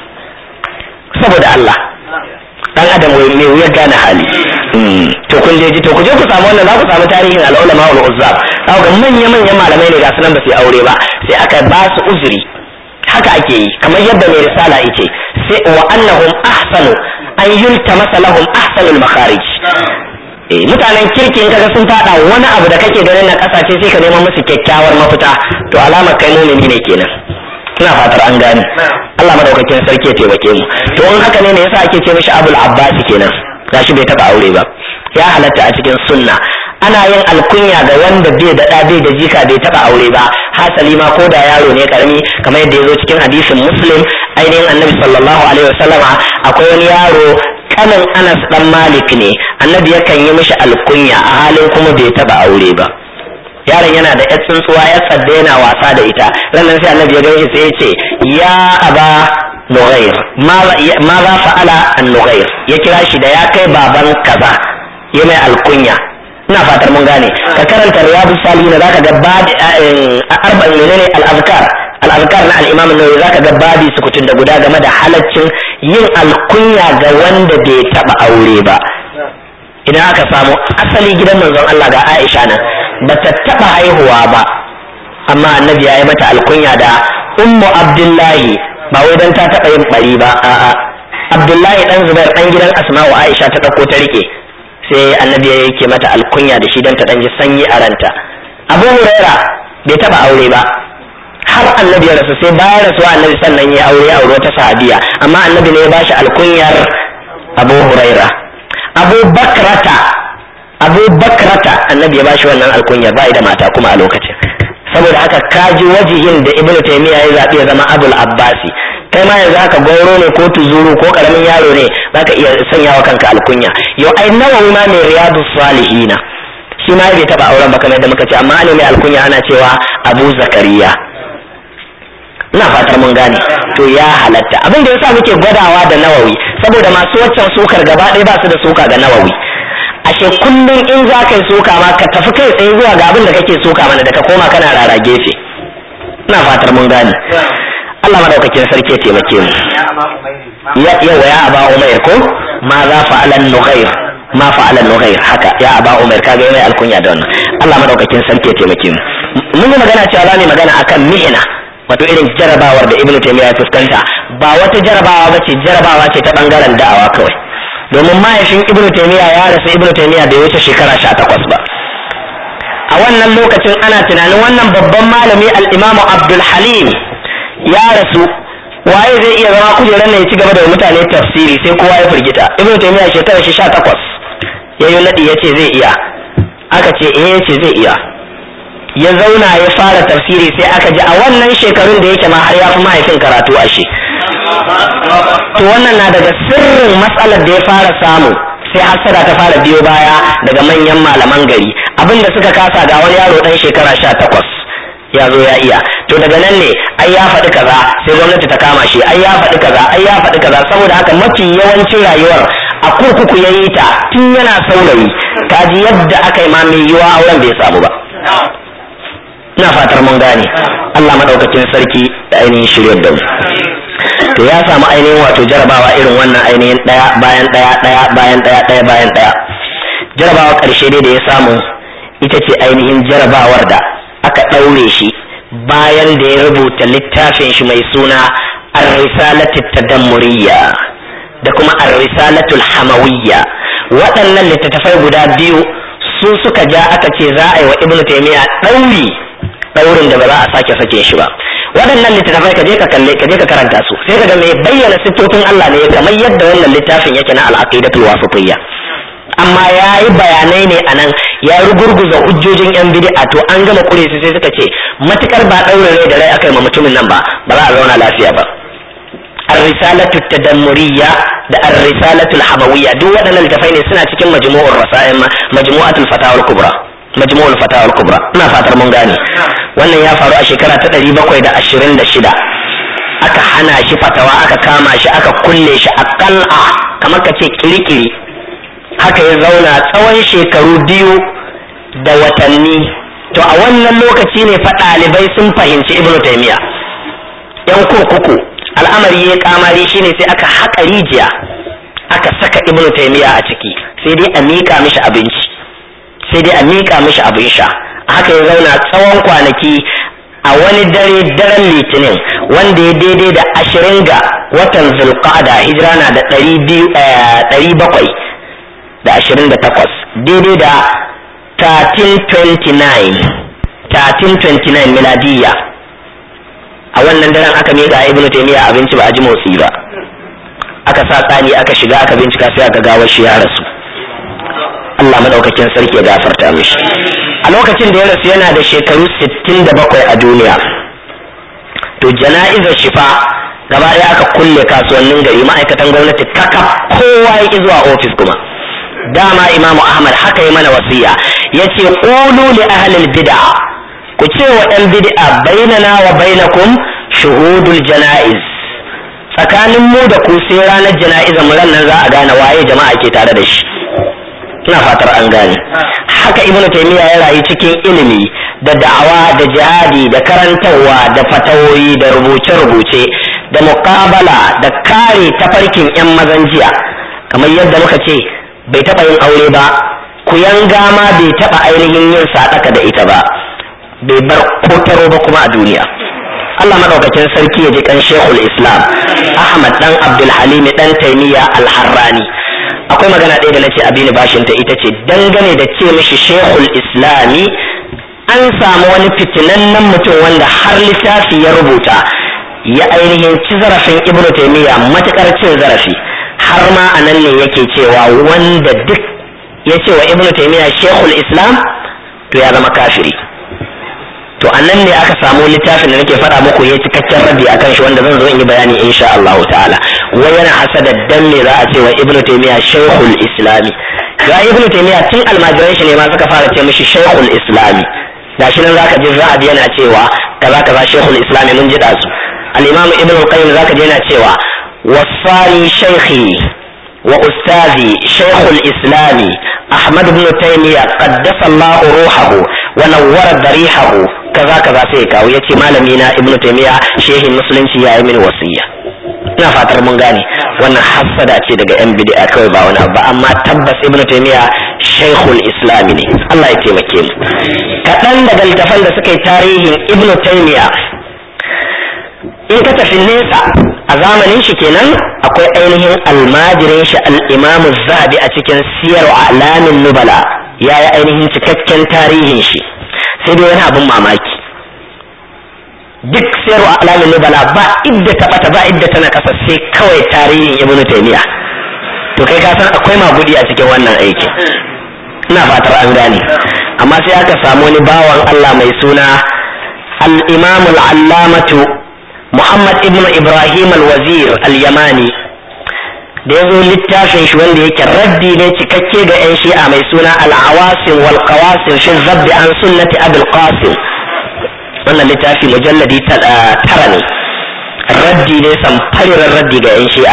Speaker 1: saboda Allah dan adam wai me wuya gane hali to kun je ji to ku je ku samu wannan za ku samu tarihin al-ulama wal uzzab za ga manya manyan malamai ne ga sunan ba su aure ba sai aka ba su uzuri haka ake yi kamar yadda mai risala yake sai wa annahum ahsanu an yultamasa lahum ahsanul makharij eh mutanen kirkin kaga sun fada wani abu da kake ganin na kasashe sai ka neman musu kyakkyawar mafita to alamar kai mumini ne kenan ina fatar an gane Allah madaukakin sarki ya taimake mu to in haka ne ne yasa ake ce mishi Abul Abbas kenan gashi bai taba aure ba ya halatta a cikin sunna ana yin alkunya ga wanda bai da bai da jika bai taba aure ba hasali ma ko da yaro ne karami kamar yadda ya zo cikin hadisin muslim ainihin annabi sallallahu alaihi wasallama akwai wani yaro kanin anas dan malik ne annabi yakan yi mishi alkunya a halin kuma bai taba aure ba yaron yana da yar tsuntsuwa ya tsadda yana wasa da ita ranar sai annabi ya gaishe sai ya ce ya aba nughair ma za fa'ala an nughair ya kira shi da ya kai baban kaza ya mai alkunya ina fatar mun gane ka karanta riyadu salihin zaka ga babi arba'in menene al-azkar al-azkar na al-imam an-nawawi zaka ga babi sukutun da guda game da halaccin yin alkunya ga wanda bai taba aure ba idan aka samu asali gidan manzon Allah ga Aisha nan bata taba haihuwa ba amma annabi ya yi mata alkunya da ummu abdullahi ba wai dan ta taba yin bari ba a'a abdullahi dan zubair dan gidan asma'u aisha ta dauko ta rike sai annabi ya yake mata alkunya da shi dan ta dan ji sanyi a ranta abu huraira bai taba aure ba har annabi ya rasu sai bayan rasuwa annabi sannan ya aure aure wata sahabiya amma annabi ne ya bashi alkunyar abu huraira abu bakrata abu bakrata annabi ya bashi wannan alkunya ba da mata kuma a lokacin saboda haka kaji wajihin da ibn taymiya ya zaɓi ya zama abul abbasi kai ma yanzu haka gauro ne ko tuzuru ko karamin yaro ne zaka iya sanya wa kanka alkunya yau ai nawawi ma mai riyadu salihina shi ma bai taba auren ba kamar yadda muka ce amma ne mai alkunya ana cewa abu zakariya ina fatar mun gane to ya halatta abin da yasa muke gwadawa da nawawi saboda masu waccan sukar gaba ɗaya ba su da suka ga nawawi ashe kullum in za ka yi suka ma ka tafi kai tsaye zuwa ga abin da kake suka mana da ka koma kana rara gefe ina fatar mun gane Allah madaukakin sarki ya taimake mu ya yawa ya aba umair ko ma za fa'alan nughair ma fa'alan nughair haka ya aba umair kaga yana alkunya da wannan Allah madaukakin sarki ya taimake mu mun yi magana cewa za mu magana akan mihna wato irin jarabawar da ibnu taymiya ya fuskanta ba wata jarabawa bace jarabawa ce ta bangaren da'awa kawai domin mahaifin ibnu taymiya ya rasu ibnu taymiya bai wuce shekara 18 ba a wannan lokacin ana tunanin wannan babban malami al-imam abdul halim ya rasu waye zai iya zama kujerar nan ya ci gaba da mutane tafsiri sai kowa ya firgita ibnu taymiya shekara shi 18 yayi nadi yace zai iya aka ce eh yace zai iya ya zauna ya fara tafsiri sai aka ji a wannan shekarun da yake ma har ya fi mahaifin karatu ashe to wannan na daga sirrin matsalar da ya fara samu sai hassada ta fara biyo baya daga manyan malaman gari abinda suka kasa ga wani yaro dan shekara sha takwas ya zo ya iya to daga nan ne ai ya faɗi kaza sai gwamnati ta kama shi ai ya faɗi kaza ai ya faɗi kaza saboda haka mafi yawancin rayuwar a kurkuku ya yi ta tun yana saurayi kaji yadda aka yi ma mai yiwa auren bai samu ba ina fatar mun gane Allah madaukakin sarki da ainihin shirya da mu to ya samu ainihin wato jarabawa irin wannan ainihin daya bayan daya daya bayan daya daya bayan daya jarabawa karshe dai da ya samu ita ce ainihin jarabawar da aka daure shi bayan da ya rubuta littafin shi mai suna ar-risalatu tadammuriyya da kuma ar-risalatu hamawiyya waɗannan littattafai guda biyu su suka ja aka ce za a yi wa ibnu taymiya ɗauri ɗaurin da ba za a sake sake shi ba waɗannan littattafai ka je ka kalle ka je ka karanta su sai ka ga mai bayyana siffofin Allah ne kamar yadda wannan littafin yake na al-aqidatul wasitiyya amma ya yi bayanai ne a nan ya rugurguza hujjojin yan bid'a to an gama kure su sai suka ce matukar ba ɗaurin rai da rai aka yi ma mutumin nan ba ba za a zauna lafiya ba الرسالة التدمرية da الرسالة الحموية duk waɗannan littafai ne suna cikin majmu'ur rasail majmu'atul fatawa al-kubra majmu'ul fatawa al-kubra ina fatar mun gane wannan ya faru a shekara ta 726 aka hana shi fatawa aka kama shi aka kulle shi a qal'a kamar ka ce kirikiri haka ya zauna tsawon shekaru biyu da watanni to a wannan lokaci ne fa ɗalibai sun fahimci ibnu taymiya yan kurkuku al'amari ya kamari shine sai aka haƙa rijiya aka saka ibnu taymiya a ciki sai dai a miƙa mishi abinci sai dai a miƙa mishi abin sha haka ya zauna tsawon kwanaki a wani dare daren litinin wanda ya daidai da ashirin ga watan zulqa'ada hijira na da ɗari bakwai da ashirin da takwas daidai da 1329 1329 miladiyya a wannan daren aka miƙa ibnu taymiya abinci ba a ji motsi ba aka sa tsani aka shiga aka bincika sai aka gawar shi ya rasu Allah madaukakin sarki ya gafarta mishi a lokacin da ya rasu yana da shekaru 67 a duniya to jana'izar shifa gaba ɗaya aka kulle kasuwannin gari ma'aikatan gwamnati kaka kowa ya zuwa ofis kuma dama imamu ahmad haka yi mana wasiya yace qulu li ahlil bid'a ku ce wa ɗan bid'a bainana wa bainakum shuhudul jana'iz tsakanin mu da ku sai ranar jana'izar mu nan za a gane waye jama'a ke tare da shi ina fatar an gane haka ibnu taymiya ya rayu cikin ilimi da da'awa da jihadi da karantarwa da fatawoyi da rubuce-rubuce da muqabala da kare tafarkin yan mazan jiya kamar yadda muka ce bai taɓa yin aure ba ku yanga ma bai taɓa ainihin yin sadaka da ita ba bai bar kotaro ba kuma a duniya Allah madaukakin sarki ya ji kan Sheikhul Islam Ahmad dan Abdul Halim dan Taymiya Al-Harrani akwai magana ɗaya da nace abini bashin ta ita ce dangane da ce mishi Sheikhul Islami an samu wani fitinannen mutum wanda har littafi ya rubuta ya ainihin ci zarafin Ibn Taymiya matukar cin zarafi har ma anan ne yake cewa wanda duk ya ce wa ibnu taymiya shekul islam to ya zama kafiri to anan ne aka samu littafin da nake faɗa muku ya cikakken rabi akan shi wanda zan zo in yi bayani insha Allah ta'ala wai yana hasada dan me za a ce wa ibnu taymiya shaykhul islami ga ibnu taymiya tun almajiran shi ne ma suka fara ce mishi shaykhul islami gashi nan zaka ji zahabi yana cewa kaza kaza shaykhul islami mun ji da su al-imam ibnu al-qayyim zaka ji yana cewa wasani shaykhi wa ustazi shaykhul islami ahmad ibn taymiya qaddasa Allah ruhahu wa nawwara darihahu kaza kaza sai kawo yace malami na ibnu taymiya shehin musulunci ya yi mini wasiya ina fatar mun gane wannan hassada ce daga yan bid'a kawai ba wani ba amma tabbas ibnu taymiya shaykhul islam ne Allah ya taimake mu kaɗan daga littafan da suka yi tarihin ibnu taymiya in ka tafi nesa a zamanin shi kenan akwai ainihin almajirin shi al-imam zahabi a cikin siyar alamin nubala ya yi ainihin cikakken tarihin shi sai dai wani abin mamaki duk sayarwa alamin nubala ba idda ta bata ba idda tana kasa sai kawai tarihin ibnu taymiya to kai ka san akwai magudi a cikin wannan aiki ina fatar an gane amma sai aka samu wani bawan Allah mai suna al-imam al-allamatu Muhammad ibn Ibrahim al-Wazir al-Yamani da ya zo littafin shi wanda yake raddi ne cikakke ga 'yan shi'a mai suna al-awasim wal qawasim fi zabbi an sunnati abul qasim wannan littafi mujalladi tara ne raddi ne samfariran raddi ga 'yan shi'a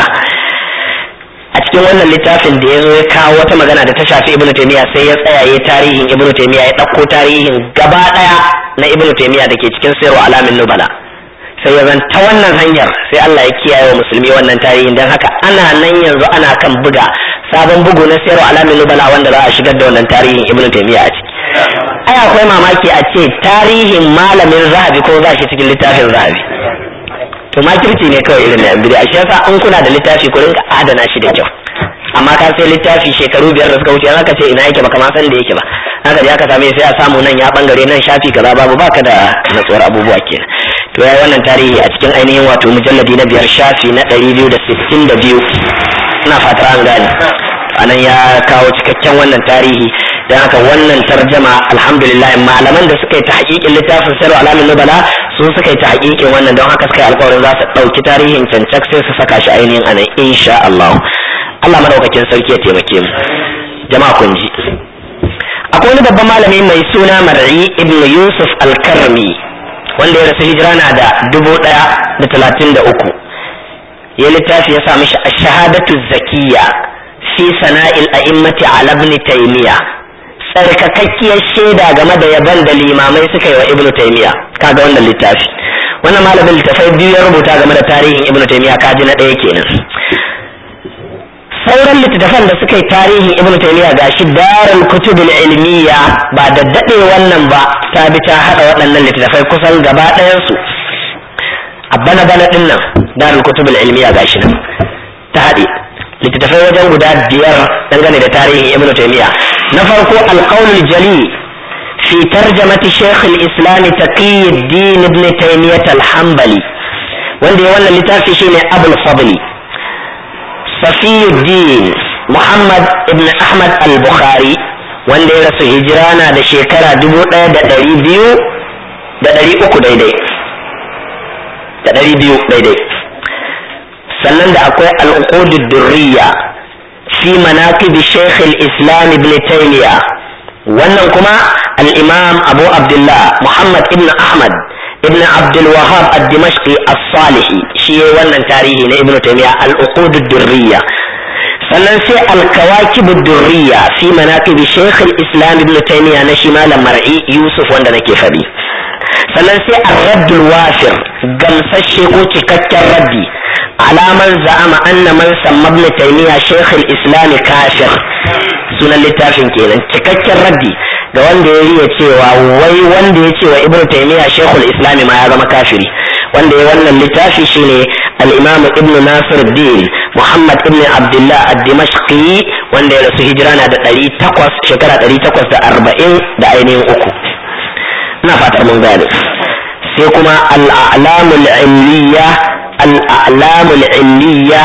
Speaker 1: a cikin wannan littafin da ya zo ya kawo wata magana da ta shafi ibnu taymiya sai ya tsaya ya tarihin ibnu taymiya ya ɗauko tarihin gaba ɗaya na ibnu taymiya da ke cikin sayarwa alamin nubala sai ya zan ta wannan hanyar sai Allah ya kiyaye wa musulmi wannan tarihin don haka ana nan yanzu ana kan buga sabon bugu na sayarwa alamin nubala wanda za a shigar da wannan tarihin ibnu taymiya a ciki ai akwai mamaki a ce tarihin malamin zahabi ko za shi cikin littafin zahabi to makirci ne kawai irin na yan bid'a shi yasa in kuna da littafi ku rinka adana shi da kyau amma ka sai littafi shekaru biyar da suka wuce aka ce ina yake baka ma san da yake ba haka je aka same sai a samu nan ya bangare nan shafi kaza babu baka da natsuwar abubuwa kenan to yayi wannan tarihi a cikin ainihin wato mujalladi na biyar shafi na ɗari biyu da sittin da biyu ina fata an gane anan ya kawo cikakken wannan tarihi don haka wannan tarjama alhamdulillah malaman da suka yi ta hakikin littafin sirru alamin nubala su suka yi ta hakikin wannan don haka suka yi alkawarin za su ɗauki tarihin cancak sai su saka shi ainihin anan insha Allah Allah madaukakin sarki ya taimake mu jama'a kun ji akwai wani babban malami mai suna mar'i ibn yusuf al-karmi wanda ya rasu hijira na da dubu ɗaya da talatin da uku ya littafi ya sa mishi shahadatu zakiya fi sana'il a'immati ala ibn taymiya tsarkakakkiyar shaida game da yaban da limamai suka yi wa ibn taymiya kaga wannan littafi wannan malamin littafai biyu ya rubuta game da tarihin ibn taymiya kaji na ɗaya kenan sauran littattafan da suka yi tarihin ibn taymiya gashi darul kutubul ilmiya ba da dade wannan ba ta bi ta hada waɗannan littattafai kusan gaba ɗayan su a bana bana din nan darul kutubul ilmiya gashi nan ta haɗe littattafai wajen guda biyar dangane da tarihin ibn taymiya na farko alqaulul jali fi tarjamati shaykh al-islam taqiyuddin ibn taymiyyah al-hanbali wanda ya wannan littafi shine abul fadli Safiyuddin Muhammad ibn Ahmad al-Bukhari wanda ya rasu hijira na da shekara dubu ɗaya da ɗari biyu da ɗari uku daidai da ɗari biyu daidai sannan da akwai al'uqudud durriya fi manaqib Sheikh al-Islam ibn Taymiyyah wannan kuma al-Imam Abu Abdullah Muhammad ibn Ahmad ibn Abdul Wahhab ad-Dimashqi as-Salihi shi yayi wannan tarihi na Ibn Taymiyyah al-Uqud ad-Durriyya sannan sai al-Kawakib ad-Durriyya fi manaqib Sheikh al-Islam Ibn Taymiyyah na shi malam Mar'i Yusuf wanda nake faɗi sannan sai ar-Radd al-Wafir gamsashe ko cikakken raddi alaman za'ama anna man samma Ibn Taymiyyah Sheikh al-Islam kafir sunan littafin kenan cikakken raddi da wanda ya riya cewa wai wanda ya cewa ibnu taymiya shekul islami ma ya zama kafiri wanda ya wannan littafi shine al-imam ibn nasir din muhammad ibn abdullah ad-dimashqi wanda ya rasu hijira na da 800 shekara 840 da ainihin uku ina fatar mun gane sai kuma al-a'lamul ilmiya al-a'lamul ilmiya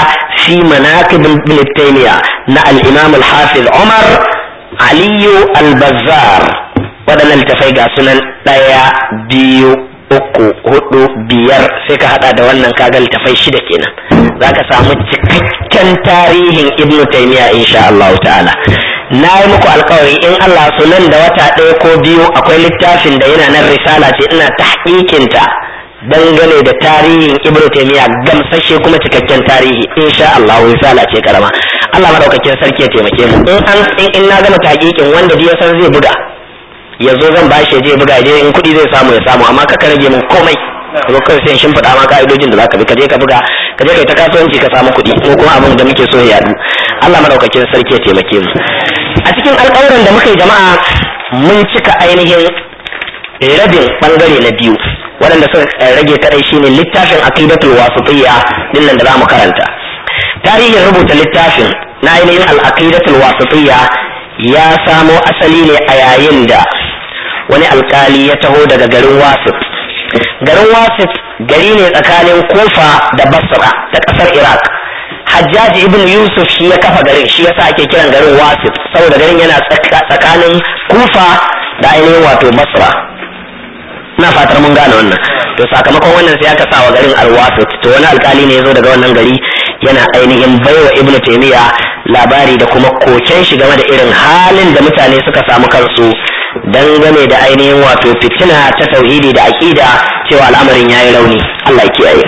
Speaker 1: fi manaqib ibn taymiya na al-imam al-hafiz umar aliyu al-bazzar waɗannan littafai ga sunan ɗaya biyu uku hudu biyar sai ka hada da wannan kaga littafai shida kenan za ka samu cikakken tarihin ibn taymiya insha Allah ta'ala na yi muku alkawari in Allah su nan da wata ɗaya ko biyu akwai littafin da yana nan risala ce ina tahqiqinta dangane da tarihin ibn taymiya gamsashe kuma cikakken tarihi insha Allah risala ce karama Allah madaukakin sarki ya taimake mu in an in na gama tahqiqin wanda ya san zai buga ya zo zan bashi je buga je in kuɗi zai samu ya samu amma ka rage min komai ko kai sai shin faɗa ma ka'idojin da zaka bi ka je ka buga ka je kai ta kasuwanci ka samu kuɗi ko kuma abin da muke so ya yadu Allah madaukakin sarki ya taimake mu a cikin alƙawuran da muka yi jama'a mun cika ainihin rabin bangare na biyu waɗanda suka rage kadai shine littafin aqidatul wasitiyya din nan da zamu karanta tarihin rubuta littafin na ainihin al-aqidatul wasitiyya ya samo asali ne a yayin da wani alkali ya taho daga garin wasit garin wasit gari ne tsakanin kofa da basra ta ƙasar iraq hajjaji ibn yusuf shi ya kafa garin shi yasa ake kiran garin wasit saboda garin yana tsakanin kufa da ainihin wato basra na fatar mun gane wannan to sakamakon wannan sai aka sa wa garin alwasit to wani alkali ne ya zo daga wannan gari yana ainihin baiwa ibnu taymiya labari da kuma koken shi game da irin halin da mutane suka samu kansu dangane da ainihin wato fitina ta tauhidi da aqida cewa al'amarin yayi rauni Allah ya kiyaye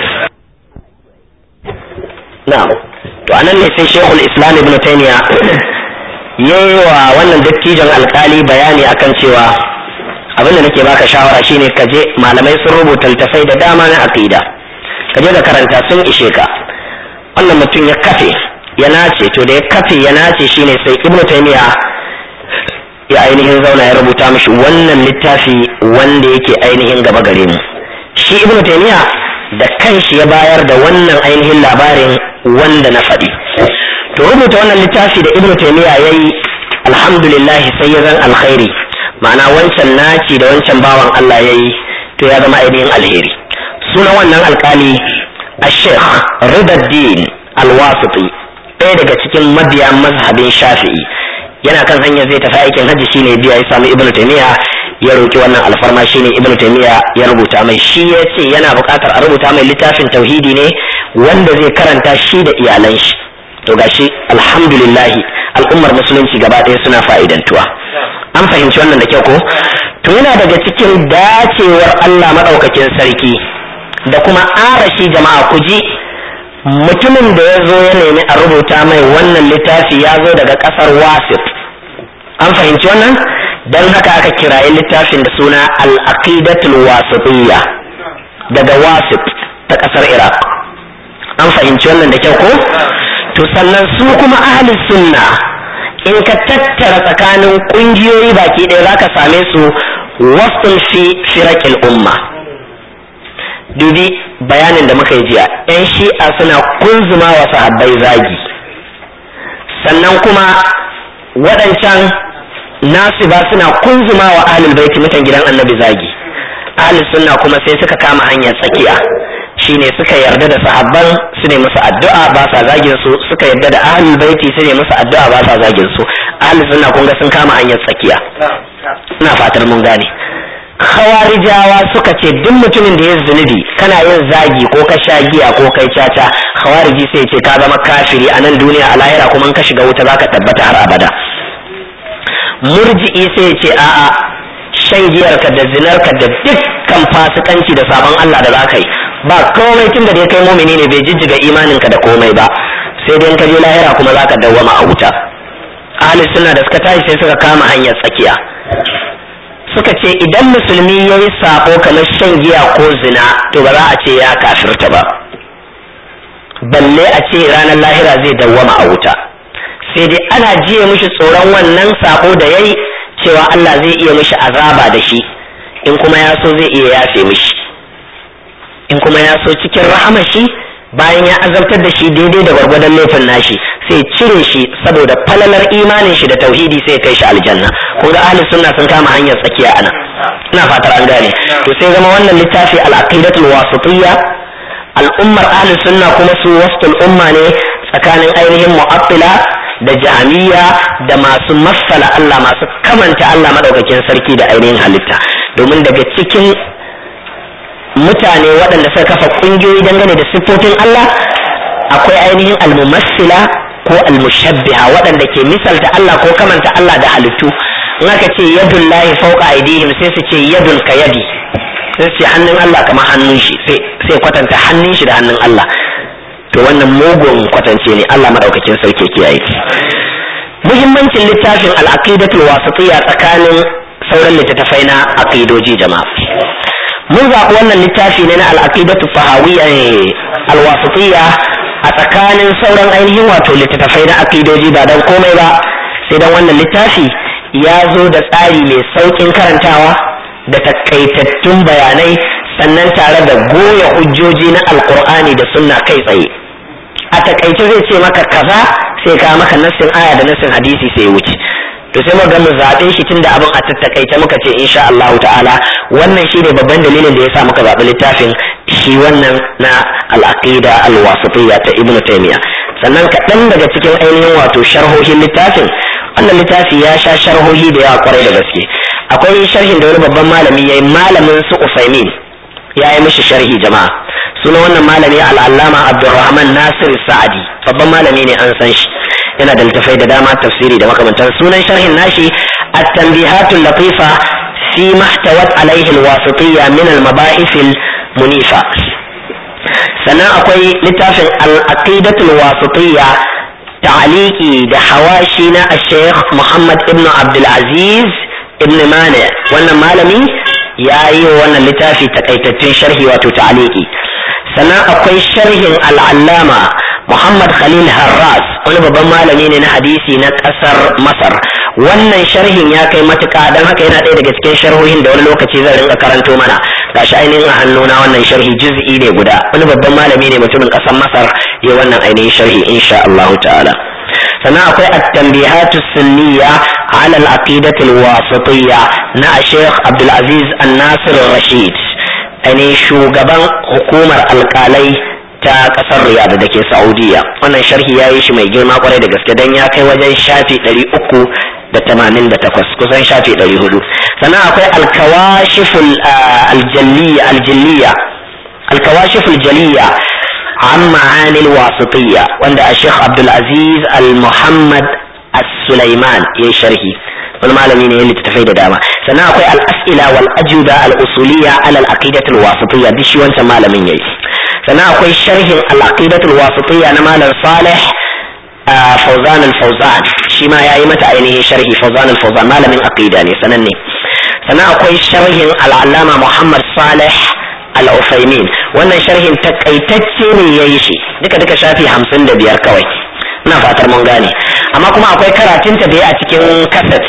Speaker 1: na'am to anan ne sai shekul islam ibnu taymiya yayi wa wannan dattijon alkali bayani akan cewa abin da nake baka shawara shine ka je malamai sun rubuta littafai da dama na aqida ka je ka karanta sun ishe ka wannan mutum ya kafe ya nace to da ya kafe ya nace shine sai ibnu taymiya ya ainihin zauna ya rubuta mishi wannan littafi wanda yake ainihin gaba gare mu shi ibnu taymiya da kanshi ya bayar da wannan ainihin labarin wanda na faɗi to rubuta wannan littafi da ibnu taymiya yayi alhamdulillah sai ya zan alkhairi ma'ana wancan naci da wancan bawan Allah yayi to ya zama ainihin alheri sunan wannan alkali الشيخ رضا الدين الواسطي ɗaya daga cikin mabiya mazhabin shafi'i yana kan hanyar zai tafi aikin hajji shine biya ya samu ibnu taymiya ya roki wannan alfarma shine ibnu taymiya ya rubuta mai shi ya ce yana buƙatar a rubuta mai littafin tauhidi ne wanda zai karanta shi da iyalan shi to gashi alhamdulillahi al'ummar musulunci gaba ɗaya suna fa'idantuwa an fahimci wannan da kyau ko to yana daga cikin dacewar Allah maɗaukakin sarki da kuma arashi jama'a ku ji mutumin da ya zo ya nemi a rubuta mai wannan littafi ya zo daga ƙasar wasif an fahimci wannan don haka aka kirayi littafin da suna al-aqidatul wasitiyya daga wasif ta ƙasar iraq an fahimci wannan da kyau ko to sannan su kuma ahli sunna in ka tattara tsakanin ƙungiyoyi baki ɗaya za ka same su wasu fi firakil umma dubi bayanin da muka yi jiya yan shi'a suna kunzuma wa sahabbai zagi sannan kuma waɗancan nasu ba suna kunzuma wa ahlul baiti mutan gidan annabi zagi ahlus sunna kuma sai suka kama hanyar tsakiya shine suka yarda da sahabban su ne musu addu'a ba sa zagin su suka yarda da ahlul baiti su ne musu addu'a ba sa zagin su ahlus sunna kun ga sun kama hanyar tsakiya ina fatar mun gane khawarijawa suka ce duk mutumin da ya zunubi kana yin zagi ko ka sha giya ko kai caca khawariji sai ce ka zama kafiri a nan duniya a lahira kuma ka shiga wuta zaka tabbata har abada murji'i sai ce a'a shan giyarka da zinarka da dukkan fasikanci da sabon Allah da zaka yi ba komai tun da dai kai mumini ne bai jijjiga imaninka da komai ba sai dai ka je lahira kuma zaka dawwama a wuta ahli sunna da suka tashi sai suka kama hanyar tsakiya suka ce idan musulmi ya yi sabo kamar shan giya ko zina to ba za a ce ya kafirta ba balle a ce ranar lahira zai dawwama a wuta sai dai ana jiye mishi tsoron wannan sabo da ya yi cewa Allah zai iya mishi azaba da shi in kuma ya so zai iya yafe mishi in kuma ya so cikin rahama shi bayan ya azabtar da shi daidai da gwargwadon laifin nashi sai cire shi saboda falalar imanin shi da tauhidi sai kai shi aljanna kun ga ahli sunna sun kama hanyar tsakiya ana ina fatar an gane to sai zama wannan littafi al-aqidatul wasitiyya al'ummar ahli sunna kuma su wastul umma ne tsakanin ainihin mu'attila da jami'a da masu matsala Allah masu kamanta Allah madaukakin sarki da ainihin halitta domin daga cikin mutane waɗanda suka kafa ƙungiyoyi dangane da siffofin Allah akwai ainihin almumassila ko almushabbiha waɗanda ke misalta Allah ko kamanta Allah da halittu in aka ce yadun lahi fauka aidihim sai su ce yadun ka yadi sai su ce hannun Allah kamar hannun shi sai kwatanta hannun shi da hannun Allah to wannan mugun kwatance ne Allah madaukakin sarki kiyaye muhimmancin littafin al-aqidatul wasitiyya tsakanin sauran littattafai na aqidoji jama'a mun zaɓi wannan littafi ne na al-aqidatu fahawiyya al-wasitiyya a tsakanin sauran ainihin wato littattafai na aqidoji ba dan komai ba sai dan wannan littafi ya zo da tsari mai saukin karantawa da takaitattun bayanai sannan tare da goya hujjoji na alkur'ani da sunna kai tsaye a takaice zai ce maka kaza sai ka maka nassin aya da nassin hadisi sai wuce to sai muka mu zaɓe shi tunda abin a tattakaice muka ce insha Allah ta'ala wannan shine babban dalilin da yasa muka zaɓi littafin shi wannan na al-aqida al-wasitiyya ta ibnu taymiya sannan kaɗan daga cikin ainihin wato sharhohin littafin wannan littafi ya sha sharhohi da yawa kwarai da gaske akwai sharhin da wani babban malami yayi malamin su Usaimin ya yi mishi sharhi jama'a sunan wannan malami al'allama abdurrahman nasir sa'adi babban malami ne an san shi yana da littafai da dama tafsiri da makamantan sunan sharhin nashi at-tanbihatul latifa fi mahtawat alaihi al-wasitiyya min al-mabahith al-munifa sannan akwai littafin al-aqidatul wasitiyya ta'aliki da hawashi na al-sheikh muhammad ibn abdul aziz ibn mani wannan malami ya yi wa wannan littafi takaitattun sharhi wato ta'aliki sannan akwai sharhin al'allama Muhammad Khalil Harras wani babban malami ne na hadisi na ƙasar Masar wannan sharhin ya kai matuƙa don haka yana ɗaya daga cikin sharhohin da wani lokaci zan rinka karanto mana gashi ainihin a hannuna wannan sharhi juz'i ne guda wani babban malami ne mutumin ƙasar Masar ya wannan ainihin sharhi insha Allah ta'ala sannan akwai at-tanbihatu sunniya ala al-aqidati al-wasitiyya na Sheikh Abdul Aziz An-Nasir Rashid ainihin shugaban hukumar alkalai ta kasar Riyadh da ke Saudiya wannan sharhi ya yi shi mai girma kwarai da gaske dan ya kai wajen shafi ɗari uku da tamanin da takwas kusan shafi ɗari hudu sannan akwai alkawashiful aljalliya aljalliya alkawashiful jaliya عن معاني الواسطية وعند الشيخ عبد العزيز المحمد السليمان يشرحي wani malami ne ya littattafai da dama sannan akwai al'as'ila wal ajuda al-usuliyya ala al-aqidat al-wasitiyya duk shi wancan malamin yayi sannan akwai sharhin al-aqidat al-wasitiyya na malam Salih Fawzan al-Fawzan shi ma yayi mata ainihin sharhi Fawzan al-Fawzan malamin aqida ne sananne sannan akwai sharhin al-allama Muhammad Salih al-Uthaymin wannan sharhin takaitacce ne yayi shi duka duka shafi hamsin da biyar kawai ina fatar mun gane amma kuma akwai karatunta da ya a cikin kaset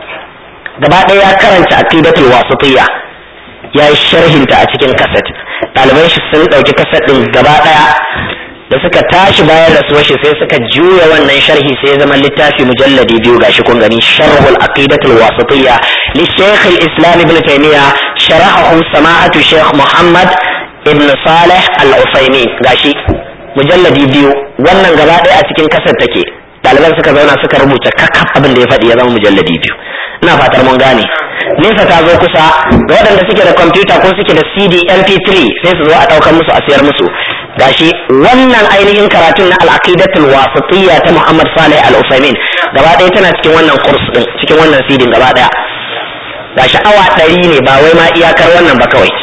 Speaker 1: gaba ɗaya ya karanta aqidatul wasitiyya ya yi sharhinta a cikin kaset ɗaliban shi sun ɗauki kaset ɗin gaba ɗaya da suka tashi bayan rasuwar shi sai suka juya wannan sharhi sai ya zama littafi mujalladi biyu gashi kun gani sharhul aqidatul wasitiyya li shaykh al-islam ibn taymiya sharahahu sama'atu shaykh muhammad ibn salih al-usaymin gashi mujalladi biyu wannan gaba ɗaya a cikin kasar take ɗaliban suka zauna suka rubuta kakaf abin da ya faɗi ya zama mujalladi biyu ina fatar mun gane nesa ta zo kusa ga waɗanda suke da kwamfuta ko suke da cd mp3 sai su zo a ɗaukar musu a siyar musu gashi wannan ainihin karatun na al'aqidatul wasitiyya ta muhammad salih al-usaimin gaba ɗaya tana cikin wannan kurs din cikin wannan cd gaba ɗaya gashi awa ɗari ne ba wai ma iyakar wannan ba kawai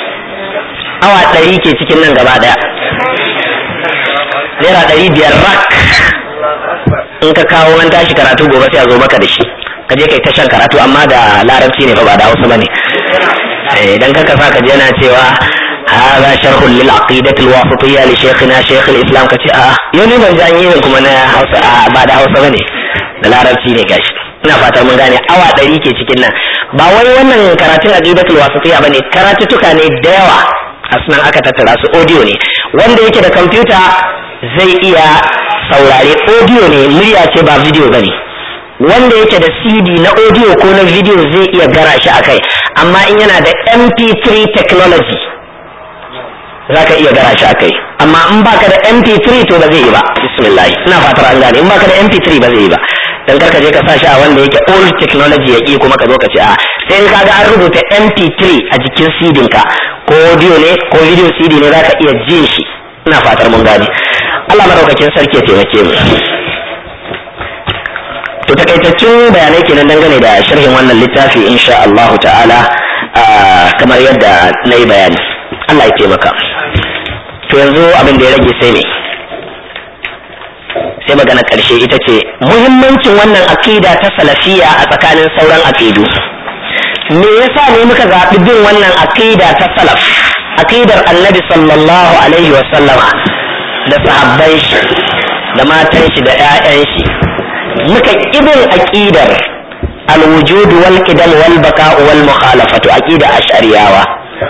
Speaker 1: awa ɗari ke cikin nan gaba ɗaya naira ɗari biyar rak in ka kawo an tashi karatu gobe sai a zo maka da shi ka je kai ta shan karatu amma da larabci ne fa ba da hausa bane idan ka kasa ka je yana cewa هذا شرح للعقيدة الواسطية لشيخنا شيخ الإسلام كتي آه يوني ban ji an yi kuma na hausa ba da hausa bane da larabci ne gashi ina fatar mun gane awa ɗari ke cikin nan ba wai wannan karatun aqidatul wasitiyya bane karatutuka ne da yawa asnan aka tattara su audio ne wanda yake da kwamfuta zai iya saurare audio ne murya ce ba video bane wanda yake da cd na audio ko na video zai iya gara shi a kai amma in yana da mp3 technology za ka iya gara shi a kai amma in baka da mp3 to ba zai yi ba bismillah ina fatar an gane in baka da mp3 ba zai yi ba dan karka je ka sa shi a wanda yake old technology ya kuma ka zo ka ce a sai ka ga an rubuta mp3 a jikin cd ka ko audio ne ko video cd ne za ka iya jin shi ina fatar mun gane Allah madaukakin sarki ya taimake mu to takaitaccen bayanai kenan dangane da sharhin wannan littafi insha Allah ta'ala kamar yadda na yi bayani Allah ya taimaka to yanzu abin da ya rage sai ne sai magana ƙarshe ita ce muhimmancin wannan aƙida ta salafiya a tsakanin sauran aƙidu me yasa ne muka zaɓi bin wannan aƙida ta salaf aƙidar annabi sallallahu alaihi wa sallama da sahabban shi da matan shi da 'ya'yan shi muka ƙibin aƙidar alwujud wal qidam wal baka'u wal mukhalafatu aqida ash'ariyawa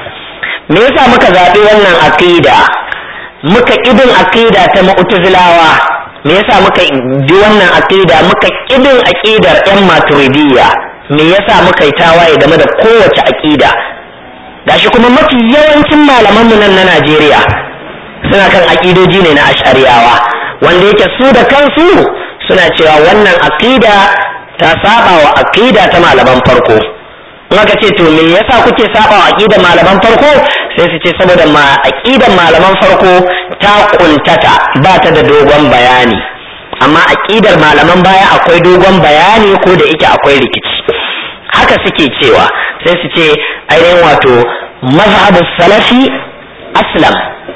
Speaker 1: me yasa muka zaɓi wannan aqida muka ƙibin aqida ta mu'tazilawa me yasa muka bi wannan aqida muka ƙibin aqidar yan maturidiyya me yasa muka yi tawaye game da kowace aqida gashi kuma mafi yawancin malaman mu nan na Najeriya suna kan aqidoji ne na ash'ariyawa wanda yake su da kansu suna cewa wannan aqida ta saba wa aqida ta malaman farko in aka ce to me yasa kuke saba wa aqidar malaman farko sai su ce saboda ma aqidar malaman farko ta kuntata ba ta da dogon bayani amma aqidar malaman baya akwai dogon bayani ko da yake akwai rikici haka suke cewa sai su ce ainihin wato mazhabu salafi aslam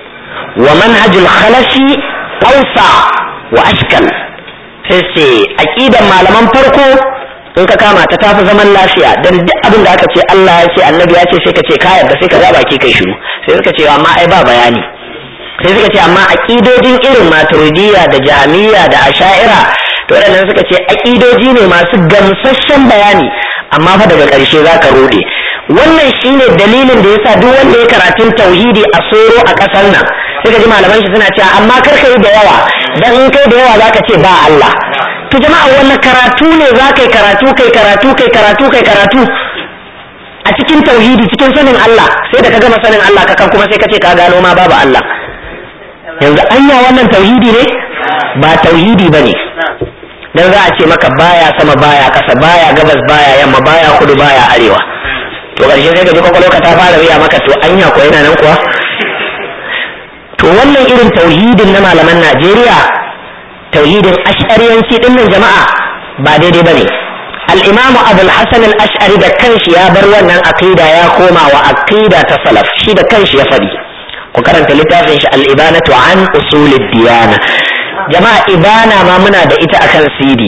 Speaker 1: wa manhajul khalafi awsa wa ashkal sai ce aqidan malaman farko in ka kama ta tafi zaman lafiya dan duk abin da aka ce Allah ya ce annabi ya ce sai ka ce ka yarda sai ka ga baki kai shiru sai suka ce amma ai ba bayani sai suka ce amma aqidojin irin maturidiyya da jahmiya da asha'ira to waɗannan suka ce aqidoji ne masu gamsasshen bayani amma fa daga ƙarshe za ka rode wannan shine dalilin da yasa duk wanda ya karatun tauhidi a soro a ƙasar nan sai ka ji malaman shi suna cewa amma kar ka yi da yawa dan in kai da yawa zaka ce ba Allah to jama'a wannan karatu ne za kai karatu kai karatu kai karatu kai karatu a cikin tauhidi cikin sanin Allah sai da ka gama sanin Allah ka kan kuma sai ka ce ka gano ma babu Allah yanzu anya wannan tauhidi ne ba tauhidi bane dan za a ce maka baya sama baya kasa baya gabas baya yamma baya kudu baya arewa to ƙarshe sai ka ji kwakwalwa ta fara riya maka to anya ko yana nan kuwa to wannan irin tauhidin na malaman Najeriya tauhidin ash'ariyanci din nan jama'a ba daidai bane al-imamu abul hasan al-ash'ari da kanshi ya bar wannan aqida ya koma wa aqida ta salaf shi da kanshi ya fadi ku karanta littafin shi al-ibanatu an usulid diyana jama'a ibana ma muna da ita akan CD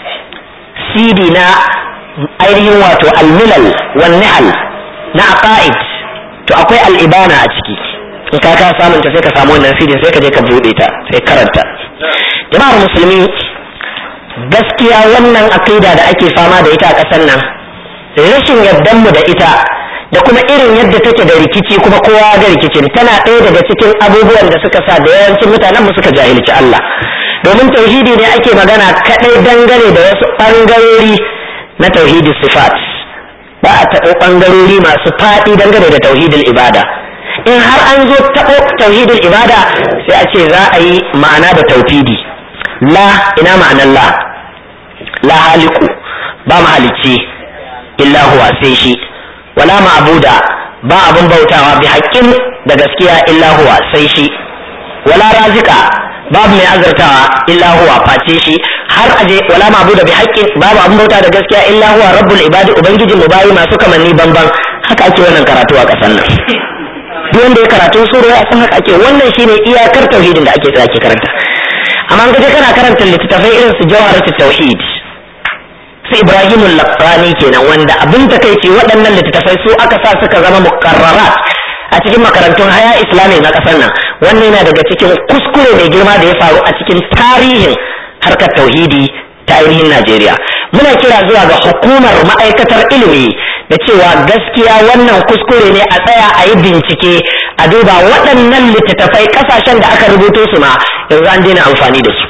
Speaker 1: CD na ainihin wato al-milal wan nihal na aqaid to akwai al-ibana a ciki in ka ka samun ta sai ka samu wannan CD sai ka je ka bude ta sai karanta jama'ar musulmi gaskiya wannan aqida da ake fama da ita a ƙasar nan rashin yardan mu da ita da kuma irin yadda take da rikici kuma kowa ga rikicin tana ɗaya daga cikin abubuwan da suka sa da yawancin mutanen mu suka jahilci Allah domin tauhidi ne ake magana kadai dangane da wasu ɓangarori na tauhidi sifat ba a taɓo ɓangarori masu faɗi dangane da tauhidin ibada in har an zo taɓo tauhidin ibada sai a ce za a yi ma'ana da tauhidi la ina ma'anar la la haliku ba mahalicci illa huwa sai shi wala ma'buda ba abun bautawa bi haƙƙin da gaskiya illa huwa sai shi wala razika babu mai azartawa illa huwa face shi har aje wala ma'buda bi haƙƙin babu abun bauta da gaskiya illa huwa rabbul ibadi ubangijin mu bayi masu kamanni banban haka ake wannan karatu a ƙasar nan duk wanda ya karatu sura ya san haka ake wannan shine iyakar tauhidin da ake tsaya ke karanta amma an gaje kana karanta littattafai irin su jawharatut tauhid su ibrahimul laqani kenan wanda abin takeici waɗannan littattafai su aka sa suka zama mukarrarat a cikin makarantun haya islami na ƙasar nan wannan yana daga cikin kuskure mai girma da ya faru a cikin tarihin harkar tauhidi ta ainihin najeriya muna kira zuwa ga hukumar ma'aikatar ilimi da cewa gaskiya wannan kuskure ne a tsaya a yi bincike a duba waɗannan littattafai ƙasashen da aka rubuto su ma yanzu an daina amfani da su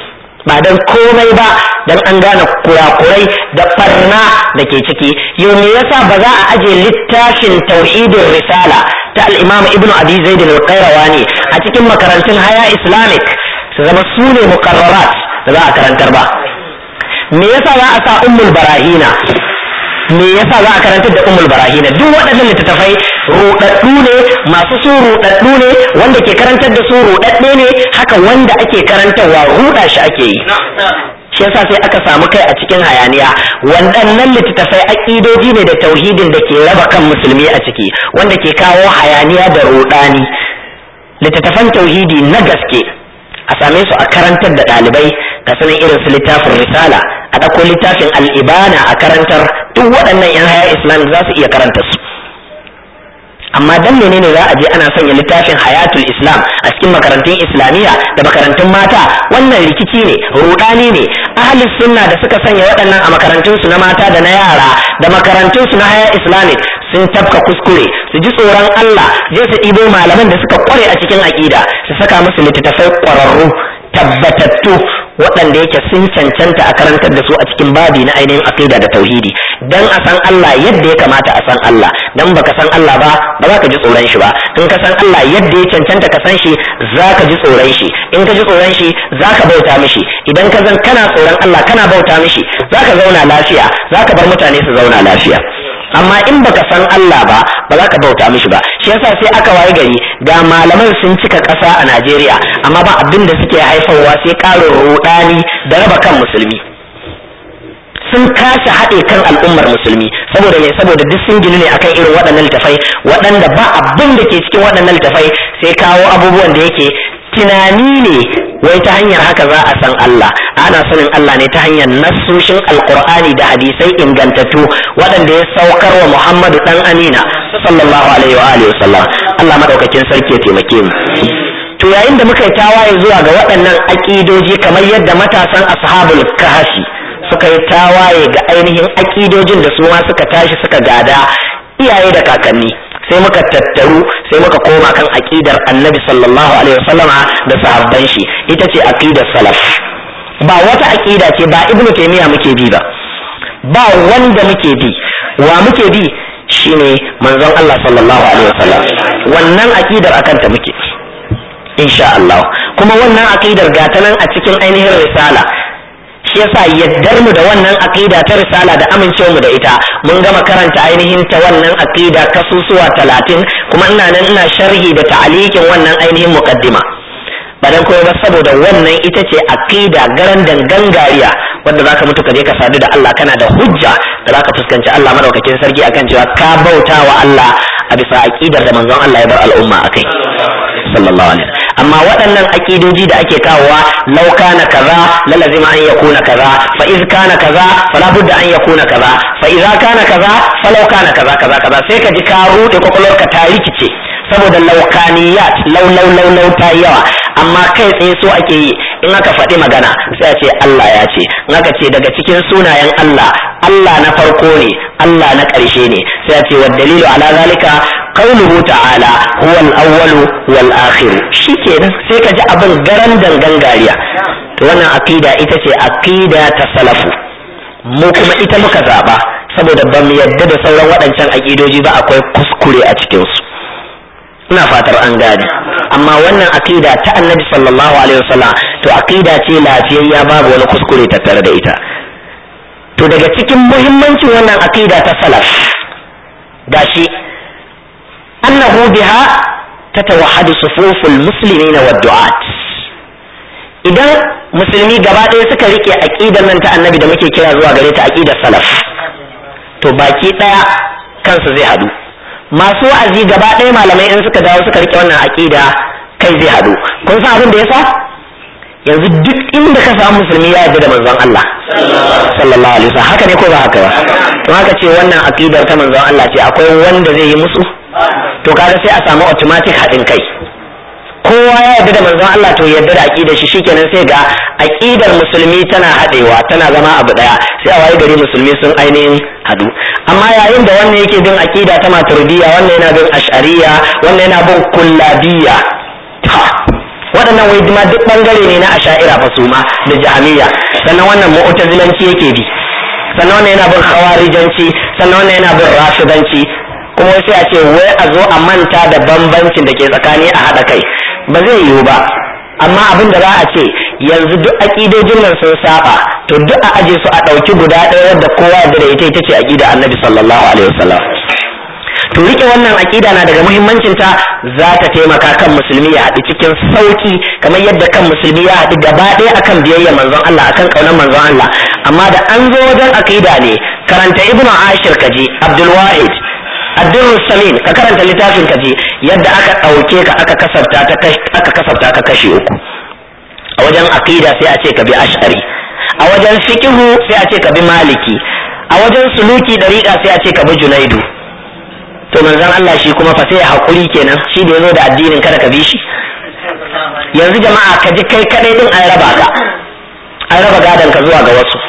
Speaker 1: ba dan komai ba dan an gane kurakurai da barna da ke ciki yau me yasa ba za a aje littafin tauhidin risala ta al-imam ibnu abi zaid al-qayrawani a cikin makarantun haya islamic su zama su ne muqarrarat da za a karantar ba me yasa za a sa ummul barahina me yasa za a karantar da ummul barahina duk waɗannan littattafai rudaddu ne masu su rudaddu ne wanda ke karantar da su rudadde ne haka wanda ake karantarwa ruda shi ake yi shi yasa sai aka samu kai a cikin hayaniya waɗannan littattafai aƙidoji ne da tauhidin da ke raba kan musulmi a ciki wanda ke kawo hayaniya da rudani littattafan tauhidi na gaske a same su a karantar da ɗalibai ga sanin irin su littafin risala a ɗauko littafin al'ibana a karantar duk waɗannan 'yan haya islam za su iya karanta su amma dan menene za a je ana sanya littafin hayatul islam a cikin makarantun islamiyya da makarantun mata wannan rikici ne rudani ne ahlus sunna da suka sanya waɗannan a makarantun su na mata da na yara da makarantun su na haya islamic sun tafka kuskure su ji tsoron Allah je su ɗibo malaman da suka kware a cikin aƙida su saka musu littattafai ƙwararru tabbatattu waɗanda yake sun cancanta a karantar da su a cikin babi na ainihin aqida da tauhidi dan a san Allah yadda ya kamata a san Allah dan baka san Allah ba ba za ka ji tsoron shi ba in ka san Allah yadda ya cancanta ka san shi za ka ji tsoron shi in ka ji tsoron shi za ka bauta mishi idan ka zan kana tsoron Allah kana bauta mishi za ka zauna lafiya za ka bar mutane su zauna lafiya amma in baka san Allah ba ba za ka bauta mishi ba shi yasa sai aka waye gari ga malaman sun cika ƙasa a Najeriya amma ba abin da suke haifarwa sai ƙarin rudani da raba kan musulmi sun kasa haɗe kan al'ummar musulmi saboda me saboda duk sun gini ne akan irin waɗannan littafai waɗanda ba abin da ke cikin waɗannan littafai sai kawo abubuwan da yake tunani ne wai ta hanyar haka za a san Allah ana sanin Allah ne ta hanyar nassoshin alkur'ani da hadisai ingantattu waɗanda ya saukar wa Muhammadu dan Amina sallallahu alaihi wa alihi wasallam Allah madaukakin sarki ya taimake mu to yayin da muka yi tawaye zuwa ga waɗannan aƙidoji kamar yadda matasan ashabul kahfi suka yi tawaye ga ainihin aƙidojin da su ma suka tashi suka gada iyaye da kakanni sai muka tattaru sai muka koma kan aqidar annabi sallallahu alaihi wasallama da sahabban shi ita ce aqidar salaf ba wata aqida ce ba ibnu taymiya muke bi ba ba wanda muke bi wa muke bi shine manzon Allah sallallahu alaihi wasallam wannan aqidar akan ta muke insha Allah kuma wannan aqidar gata nan a cikin ainihin risala shi yasa yaddar mu da wannan aqida ta risala da amincewa mu da ita mun gama karanta ainihin ta wannan aqida kasusuwa talatin kuma ina nan ina sharhi da ta'alikin wannan ainihin muqaddima ba dan koyo ba saboda wannan ita ce aqida garan gangariya wanda zaka mutu ka je ka sadu da Allah kana da hujja da zaka fuskanci Allah madaukakin sarki akan cewa ka bauta wa Allah a bisa aqidar da manzon Allah ya bar al'umma akai sallallahu alaihi amma waɗannan aƙidoji da ake kawowa law kana kaza la lazima an yakuna kaza fa iz kana kaza fala budda an yakuna kaza fa idza kana kaza fa law kana kaza kaza kaza sai ka ji ka rude kwakwalwarka ta rikice saboda laukaniyat lau lau lau lau ta yawa amma kai tsaye so ake yi in aka faɗi magana sai a ce Allah ya ce in aka ce daga cikin sunayen Allah Allah na farko ne Allah na ƙarshe ne sai a ce wa dalilu ala zalika qauluhu ta'ala huwa al-awwal wal akhir shikenan sai ka ji abin garan dangan gariya to wannan aqida ita ce aqida ta salafu mu kuma ita muka zaba saboda ba mu yadda da sauran waɗancan aqidoji ba akwai kuskure a cikin su ina fatar an gane amma wannan aqida ta annabi sallallahu alaihi wasallam to aqida ce lafiyayya babu wani kuskure tattare da ita to daga cikin muhimmancin wannan aqida ta salaf gashi annahu biha tatawahhadu sufuful muslimina wad du'at idan musulmi gaba ɗaya suka rike aqidar nan ta annabi da muke kira zuwa gare ta aqidar salaf to baki ɗaya kansu zai hadu masu wa'azi gaba ɗaya malamai in suka dawo suka rike wannan aqida kai zai hadu kun san abin da yasa yanzu duk inda ka samu musulmi ya yarda da manzon Allah sallallahu alaihi wasallam haka ne ko ba haka ba to haka ce wannan aqidar ta manzon Allah ce akwai wanda zai yi musu to kaga sai a samu automatic haɗin kai kowa ya yarda da manzon Allah to yarda da aqidar shi shikenan sai ga aqidar musulmi tana haɗewa tana zama abu daya sai a waye gari musulmi sun ainihin hadu amma yayin da wannan yake bin aqida ta maturidiyya wannan yana bin ash'ariyya wannan yana bin kullabiyya waɗannan wai ma duk bangare ne na asha'ira fa su ma da jahamiya sannan wannan mu'tazilanci yake bi sannan wannan yana bin khawarijanci sannan wannan yana bin rafidanci kuma sai a ce wai a zo a manta da bambancin da ke tsakani a haɗa kai ba zai yiwu ba amma abin da za a ce yanzu duk aƙidojin nan sun saba to duk a aje su a ɗauki guda ɗaya wadda kowa da ita ita ce aƙida annabi sallallahu alaihi wasallam to rike wannan aƙida na daga muhimmancin ta za ta taimaka kan musulmi ya haɗu cikin sauki kamar yadda kan musulmi ya haɗu gaba ɗaya akan biyayya manzon Allah akan ƙaunar manzon Allah amma da an zo wajen aƙida ne karanta ibnu ashir kaji abdul wahid addurru samin ka karanta littafin ka je yadda aka ɗauke ka aka kasafta ta aka kasafta ka kashi uku a wajen aqida sai a ce ka bi ash'ari a wajen fiqhu sai a ce ka bi maliki a wajen suluki dariqa sai a ce ka bi junaidu to manzon Allah shi kuma fa sai hakuri kenan shi da yazo da addinin kada ka bi shi yanzu jama'a ka ji kai kadai din an raba ka an raba gadan ka zuwa ga wasu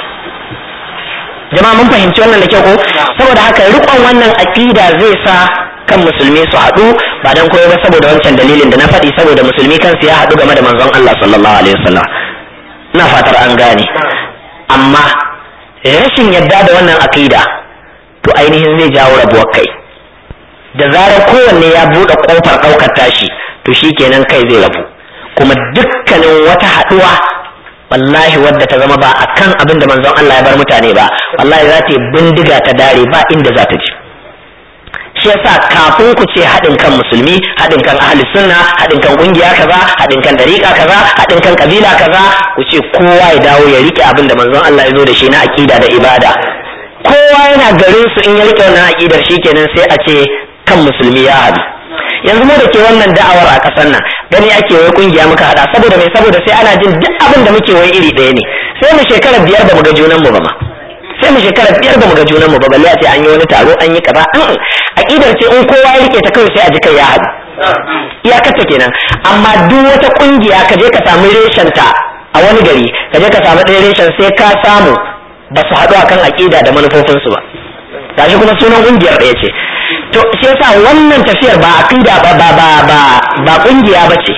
Speaker 1: jama'a mun fahimci wannan da kyau ko saboda haka rikon wannan aqida zai sa kan musulmi su haɗu ba dan koyo ba saboda wancan dalilin da na faɗi saboda musulmi kansu ya haɗu game da manzon Allah sallallahu alaihi wasallam ina fatar an gane amma rashin yadda da wannan aqida to ainihin zai jawo rabuwar kai da zarar kowanne ya buɗe ƙofar ɗaukar tashi to shikenan kai zai rabu kuma dukkanin wata haɗuwa wallahi wadda ta zama ba akan abin da manzon Allah ya bar mutane ba wallahi za ta yi bindiga ta dare ba inda za ta je shi yasa kafin ku ce haɗin kan musulmi haɗin kan ahli sunna haɗin kan ƙungiya kaza haɗin kan dariƙa kaza haɗin kan kabila kaza ku ce kowa ya dawo ya rike abin da manzon Allah ya zo da shi na aƙida da ibada kowa yana garin su in ya rike wannan aƙidar shikenan sai a ce kan musulmi ya haɗu yanzu mu da ke wannan da'awar a ƙasar nan gani ake wai kungiya muka hada saboda mai saboda sai ana jin duk abin da muke wai iri ɗaya ne sai mu shekara biyar ba mu ga junan mu ba ma sai mu shekara biyar ba mu ga junan mu ba balle a ce an yi wani taro an yi kaza an aqidar ce in kowa ya rike ta kawai sai a ji kai ya haɗu iyakarta kenan amma duk wata kungiya ka je ka samu reshen ta a wani gari ka je ka samu ɗaya reshen sai ka samu ba su haɗu akan aqida da manufofinsu ba gashi kuma sunan kungiyar ɗaya ce to shi yasa wannan tafiyar ba aqida ba ba ba ba ba kungiya bace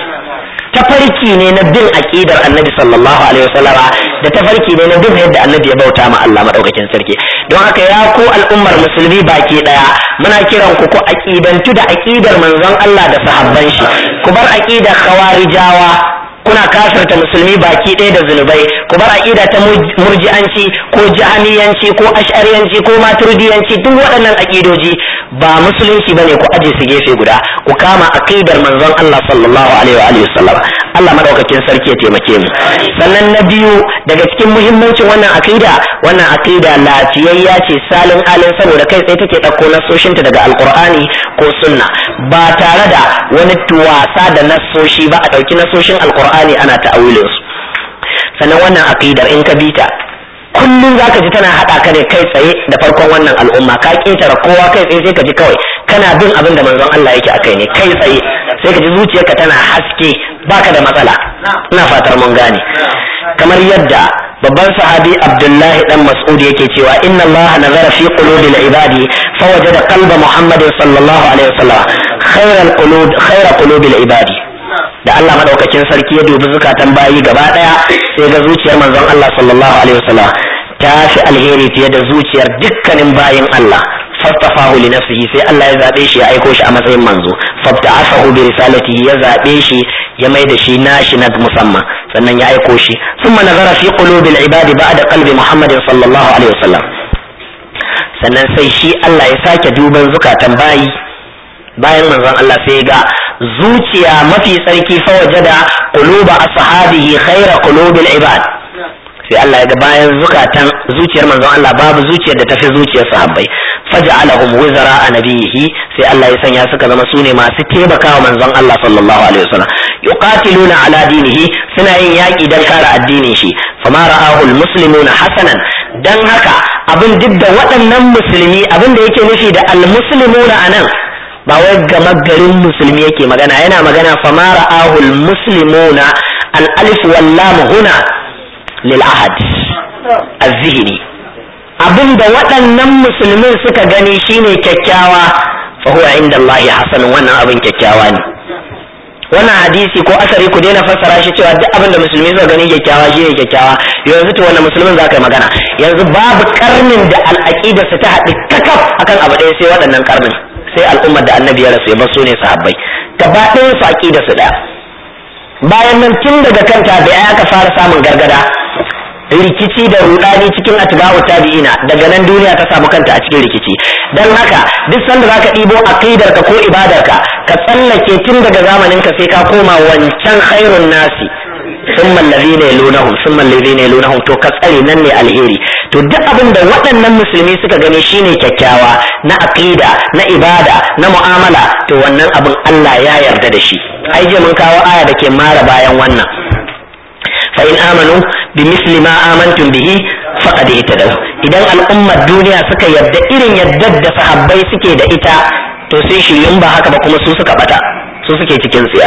Speaker 1: tafarki ne na bin aqidar annabi sallallahu alaihi wasallam da tafarki ne na bin yadda annabi ya bauta ma Allah madaukakin sarki don haka ya ku al'ummar musulmi baki daya muna kiran ku ku aqidantu da aqidar manzon Allah da sahabban shi ku bar aqidar khawarijawa kuna kafirta musulmi baki ɗaya da zunubai ku bar aqida ta murji'anci ko jahamiyanci ko ash'ariyanci ko maturidiyanci duk waɗannan aqidoji ba musulunci bane ku aje su gefe guda ku kama aqidar manzon Allah sallallahu alaihi wa alihi wasallam Allah madaukakin sarki ya taimake mu sannan na biyu daga cikin muhimmancin wannan aqida wannan aqida lafiyayya ce salin alin saboda kai tsaye take ɗauko nasoshinta daga alqur'ani ko sunna ba tare da wani tuwasa da nasoshi ba a ɗauki nasoshin alqur'ani ana ta'awilin su sannan wannan aqidar in ka bita kullum zaka ji tana haɗa ka ne kai tsaye da farkon wannan al'umma ka ƙetare kowa kai tsaye sai ka ji kawai kana bin abin da manzon Allah yake akai ne kai tsaye sai ka ji zuciyarka tana haske baka da matsala ina fatar mun gane kamar yadda babban sahabi Abdullahi dan Mas'ud yake cewa inna Allah nazara fi qulubil ibadi fawajada qalba Muhammadin sallallahu alaihi wasallam khairal qulub khairal qulubil ibadi da Allah madaukakin sarki ya dubi zukatan bayi gaba daya sai ga zuciyar manzon Allah sallallahu alaihi wasallam ta fi alheri fiye da zuciyar dukkanin bayin Allah fastafahu li nafsihi sai Allah ya zabe shi ya aiko shi a matsayin manzo fabta'afahu bi risalatihi ya zabe shi ya mai da shi nashi na musamman sannan ya aiko shi thumma nazara fi qulubil ibadi ba'da qalbi Muhammadin sallallahu alaihi wasallam sannan sai shi Allah ya sake duban zukatan bayi bayan manzon Allah sai ga zuciya mafi tsarki fa wajada quluba ashabihi khaira qulubil ibad sai Allah ya ga bayan zukatan zuciyar manzon Allah babu zuciyar da tafi zuciyar sahabbai faj'alahum wizara nabiyihi sai Allah ya sanya suka zama sune masu taimakawa manzon Allah sallallahu alaihi wasallam yuqatiluna ala dinihi suna yin yaki dan kare addinin shi fama ra'ahu almuslimuna hasanan dan haka abin duk da waɗannan musulmi abin da yake nufi da almuslimuna anan ba wai gama garin musulmi yake magana yana magana fama ra'ahul muslimuna al alif wal lam huna lil ahad az-zihni abinda waɗannan musulmin suka gani shine kyakkyawa fa huwa inda Allah hasan wannan abin kyakkyawa ne wannan hadisi ko asari ku daina fassara shi cewa duk abin da musulmi suka gani kyakkyawa shi ne kyakkyawa yanzu to wannan musulmin za ka yi magana yanzu babu karnin da al'aqida su ta haɗu kakaf akan abu ɗaya sai waɗannan karnin sai al'ummar da annabi ya rasu ya bar su ne sahabbai gaba ɗayan su aqida su ɗaya bayan nan tun daga kan tabi'ai aka fara samun gargada rikici da rudani cikin atba'u tabi'ina daga nan duniya ta samu kanta a cikin rikici dan haka duk sanda zaka ɗibo aqidarka ko ibadarka ka tsallake tun daga zamanin ka sai ka koma wancan khairun nasi ثم الذين يلونهم ثم الذين يلونهم to ka tsare nan ne alheri to duk abin da waɗannan musulmi suka gani shine kyakkyawa na aqida na ibada na mu'amala to wannan abin Allah ya yarda da shi ai je mun kawo aya da ke mara bayan wannan fa in amanu bi misli ma amantum bihi faqad ihtadaw idan al'ummar duniya suka yarda irin yaddar da sahabbai suke da ita to sai shiryun ba haka ba kuma su suka bata su suke cikin tsiya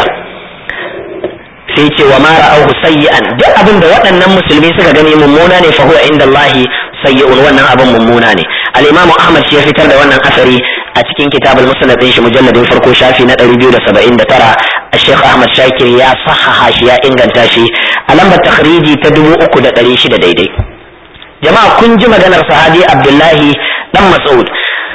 Speaker 1: sai ce wa mara auhu sayyi'an duk abin da waɗannan musulmi suka gani mummuna ne fa huwa inda Allah sayyi'un wannan abin mummuna ne al-Imam Ahmad shi ya fitar da wannan asari a cikin kitabul musnad din shi mujalladin farko shafi na 279 Sheikh Ahmad Shakir ya sahaha shi ya inganta shi a lambar takhriji ta 3600 daidai jama'a kun ji maganar sahabi Abdullahi dan Mas'ud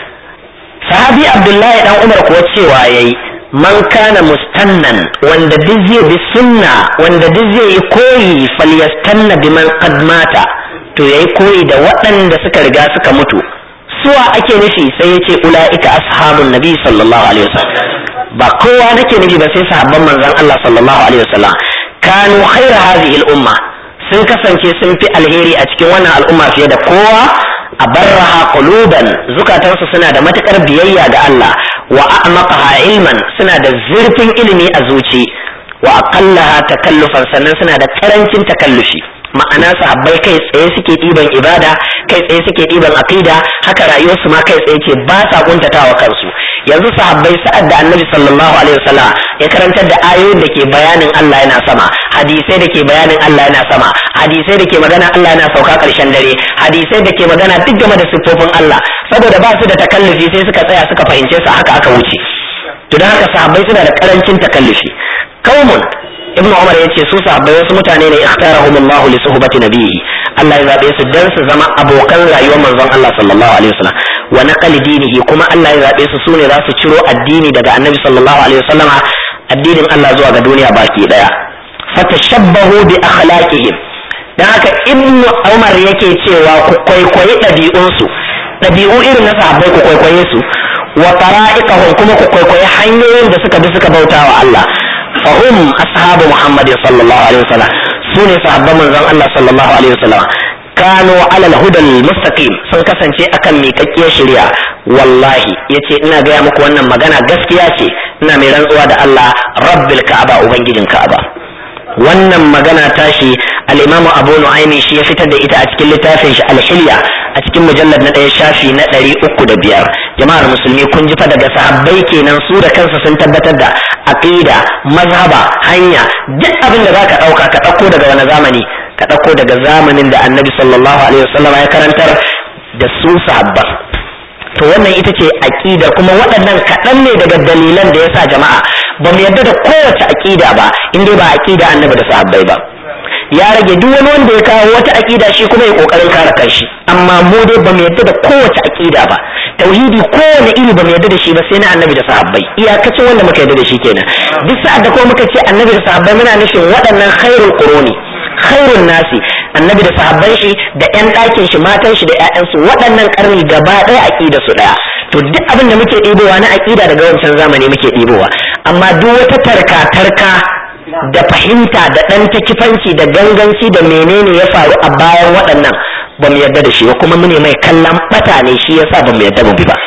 Speaker 1: sahabi Abdullahi dan Umar kuwa cewa yayi man kana mustannan wanda duk zai bi sunna wanda duk zai yi koyi falyastanna biman qad mata to yayi koyi da waɗanda suka riga suka mutu suwa ake nufi sai yace ulaika ashabun nabi sallallahu alaihi wasallam ba kowa nake nufi ba sai sahabban manzon Allah sallallahu alaihi wasallam kanu khaira hadhihi al-umma sun kasance sun fi alheri a cikin wannan al'umma fiye da kowa a barraha quluban zukatansu suna da matukar biyayya ga Allah wa a'maqaha ilman suna da zurfin ilimi a zuci wa aqallaha takallufan sannan suna da karancin takallufi ma'ana sahabbai kai tsaye suke ɗiban ibada kai tsaye suke ɗiban aqida haka rayuwarsu ma kai tsaye ce ba sa kuntatawa kansu yanzu sahabbai sa'ad da annabi sallallahu alaihi wasallam ya karantar da ayoyin da ke bayanin Allah yana sama hadisai da ke bayanin Allah yana sama hadisai da ke magana Allah yana sauka karshen dare hadisai da ke magana duk game da siffofin Allah saboda ba su da takallufi sai suka tsaya suka fahimce su haka aka wuce to dan haka sahabbai suna da karancin takallufi kaumun ibnu umar ya ce su sahabbai wasu mutane ne ikhtarahum Allah li suhbati nabiyyi Allah ya zabe su dan su zama abokan rayuwar manzon Allah sallallahu alaihi wasallam wa naqal dinihi kuma Allah ya zabe su sune za su ciro addini daga annabi sallallahu alaihi wasallama addinin Allah zuwa ga duniya baki daya fatashabbahu bi akhlaqihim dan haka ibnu umar yake cewa ku kwaikwayi ɗabi'unsu ɗabi'u irin na sahabbai ku kwaikwaye su wa tara'iqahum kuma ku kwaikwayi hanyoyin da suka bi suka bauta wa Allah fahum ashabu muhammadin sallallahu alaihi wasallam su ne sahabban manzon Allah sallallahu alaihi wasallam kano alal hudal mustaqim sun kasance akan miƙaƙƙiyar shari'a wallahi yace ina gaya muku wannan magana gaskiya ce ina mai rantsuwa da Allah rabbil ka'aba ubangijin ka'aba wannan magana tashi al-imam Abu Nu'aymi shi ya fitar da ita a cikin littafin shi al-Hilya a cikin mujallad na ɗaya shafi na ɗari uku da biyar jama'ar musulmi kun ji fa daga sahabbai kenan su da kansa sun tabbatar da aqida mazhaba hanya duk abin da zaka ɗauka ka ɗauko daga wani zamani ka ɗauko daga zamanin da annabi sallallahu alaihi wasallam ya karantar da su sahabban to wannan ita ce aqida kuma waɗannan kaɗan ne daga dalilan da yasa jama'a ba mu yarda da kowace aqida ba in dai ba aqida annabi da sahabbai ba ya rage duk wani wanda ya kawo wata aqida shi kuma ya kokarin kare kanshi amma mu dai ba mu yarda da kowace aqida ba tauhidi kowane iri ba mu yarda da shi ba sai na annabi da sahabbai iyakacin wanda muka yarda da shi kenan duk sa'ad da kuma muka ce annabi da sahabbai muna nufin waɗannan khairul quruni khairun nasi annabi da sahabban shi da yan ɗakin shi matan shi da ƴaƴansu waɗannan karni gaba ɗaya aqida su ɗaya to duk abin da muke ɗibowa na aqida daga wancan zamani muke ɗibowa amma duk wata tarka tarka da fahimta da ɗan takifanci da ganganci da menene ya faru a bayan waɗannan ba mu yarda da shi ba kuma mune mai kallon ɓata ne shi yasa ba mu yarda mu bi ba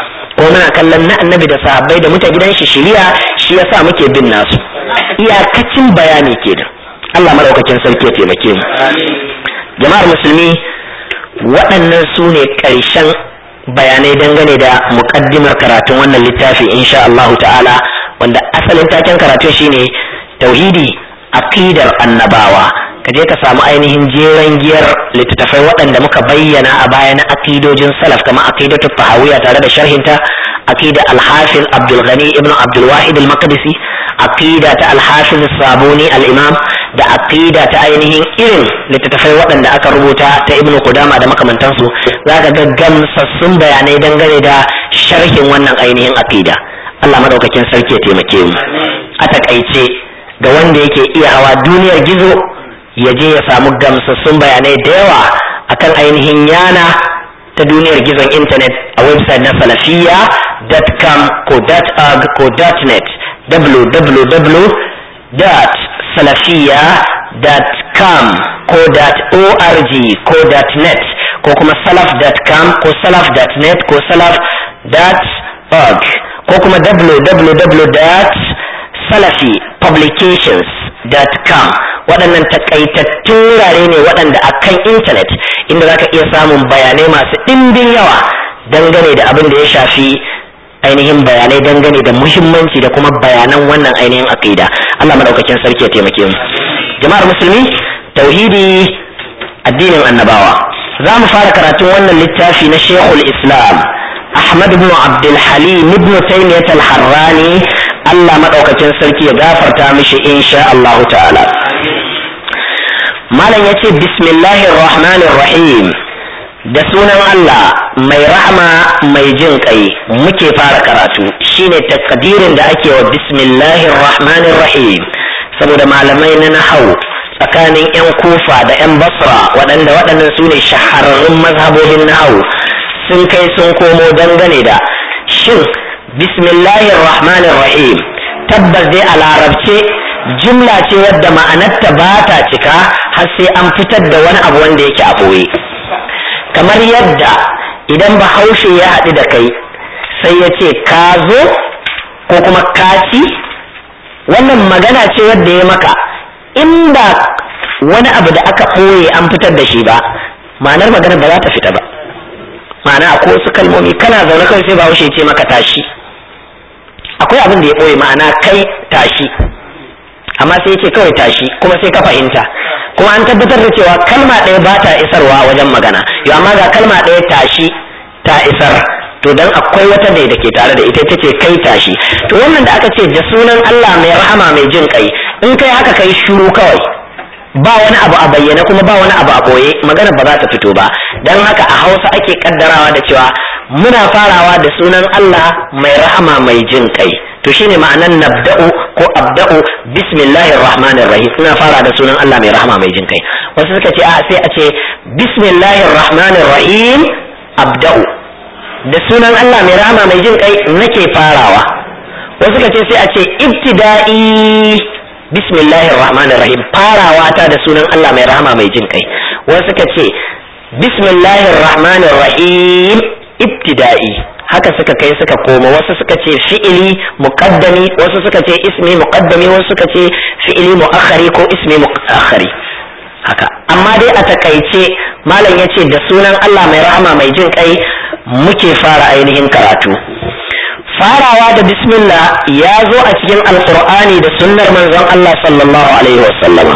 Speaker 1: ko muna kallon na annabi da sahabbai da muta gidan shi shiriya shi yasa muke bin nasu iyakacin bayani kenan Allah maraukakin sarki ya taimake mu jama'ar musulmi waɗannan su ne ƙarshen bayanai dangane da muƙaddimar karatun wannan littafi insha Allahu ta'ala wanda asalin taken karatun shine tauhidi aqidar annabawa ka je ka samu ainihin jeren giyar littattafai waɗanda muka bayyana a baya na aqidojin salaf kamar aqidatu tahawiyya tare da sharhinta aqida al-hafiz Abdul Ghani ibn Abdul Wahid al-Maqdisi aqida ta al-hafiz sabuni al-imam da aqida ta ainihin irin littattafai waɗanda aka rubuta ta ibnu qudama da makamantansu zaka ga gamsassun bayanai dangane da sharhin wannan ainihin aqida Allah madaukakin sarki ya taimake mu a takaice ga wanda yake iya hawa duniyar gizo ya je ya samu gamsassun bayanai da yawa akan ainihin yana ta duniyar gizon intanet a website na salafiya.com ko .org ko .net www.salafiya.com ko .org ko .net ko kuma salaf.com ko salaf.net ko salaf.org ko kuma www.salafipublications.com waɗannan takaitattun wurare ne waɗanda a kan intanet inda za ka iya samun bayanai masu ɗimbin yawa dangane da abin da ya shafi ainihin bayanai dangane da muhimmanci da kuma bayanan wannan ainihin aqida Allah madaukakin sarki ya taimake mu jama'ar musulmi tauhidi addinin annabawa za mu fara karatun wannan littafi na Sheikhul Islam Ahmad ibn Abdul Halim ibn Taymiyyah al-Harrani Allah madaukakin sarki ya gafarta mishi insha Allah ta'ala malam yace bismillahir rahmanir rahim da sunan Allah mai rahama mai jin kai muke fara karatu shine takdirin da ake wa bismillahir rahmanir rahim saboda malamai na nahau tsakanin yan kufa da yan basra waɗanda waɗannan su ne shahararrun mazhabobin nahau sun kai sun komo dangane da shin bismillahir rahmanir rahim tabbas dai a larabce jumla ce wadda ma'anarta ba ta cika har sai an fitar da wani abu wanda yake a ɓoye kamar yadda idan bahaushe ya haɗu da kai sai ya ce ka zo ko kuma kaci wannan magana ce wadda ya maka in ba wani abu da aka ɓoye an fitar da shi ba ma'anar magana ba za ta fita ba ma'ana akwai wasu kalmomi kana zaune kawai sai bahaushe ce maka tashi akwai abin da ya ɓoye ma'ana kai tashi amma sai ce kawai tashi kuma sai ka fahimta kuma an tabbatar da cewa kalma ɗaya ba ta isarwa wajen magana yau amma ga kalma ɗaya tashi ta isar to dan akwai wata ne da ke tare da ita ce kai tashi to wannan da aka ce da sunan Allah mai rahama mai jin kai in kai haka kai shuru kawai ba wani abu a bayyana kuma ba wani abu a boye magana ba za ta fito ba dan haka a Hausa ake kaddarawa da cewa muna farawa da sunan Allah mai rahama mai jin kai to shine ma'anan nabda'u ko abda'u bismillahir rahmanir rahim ina fara da sunan Allah mai rahama mai jin kai wasu suka ce a sai a ce bismillahir rahmanir rahim abda'u da sunan Allah mai rahama mai jin kai nake farawa wasu suka ce sai a ce ibtida'i bismillahir rahmanir rahim farawa ta da sunan Allah mai rahama mai jin kai wasu suka ce bismillahir rahmanir rahim ibtida'i haka suka kai suka koma wasu suka ce fi'ili muqaddami wasu suka ce ismi muqaddami wasu suka ce fi'ili muakhari ko ismi muakhari haka amma dai a takaice malam ya ce da sunan Allah mai rahama mai jin kai muke fara ainihin karatu farawa da bismillah ya zo a cikin alqur'ani da sunnar manzon Allah sallallahu alaihi wasallama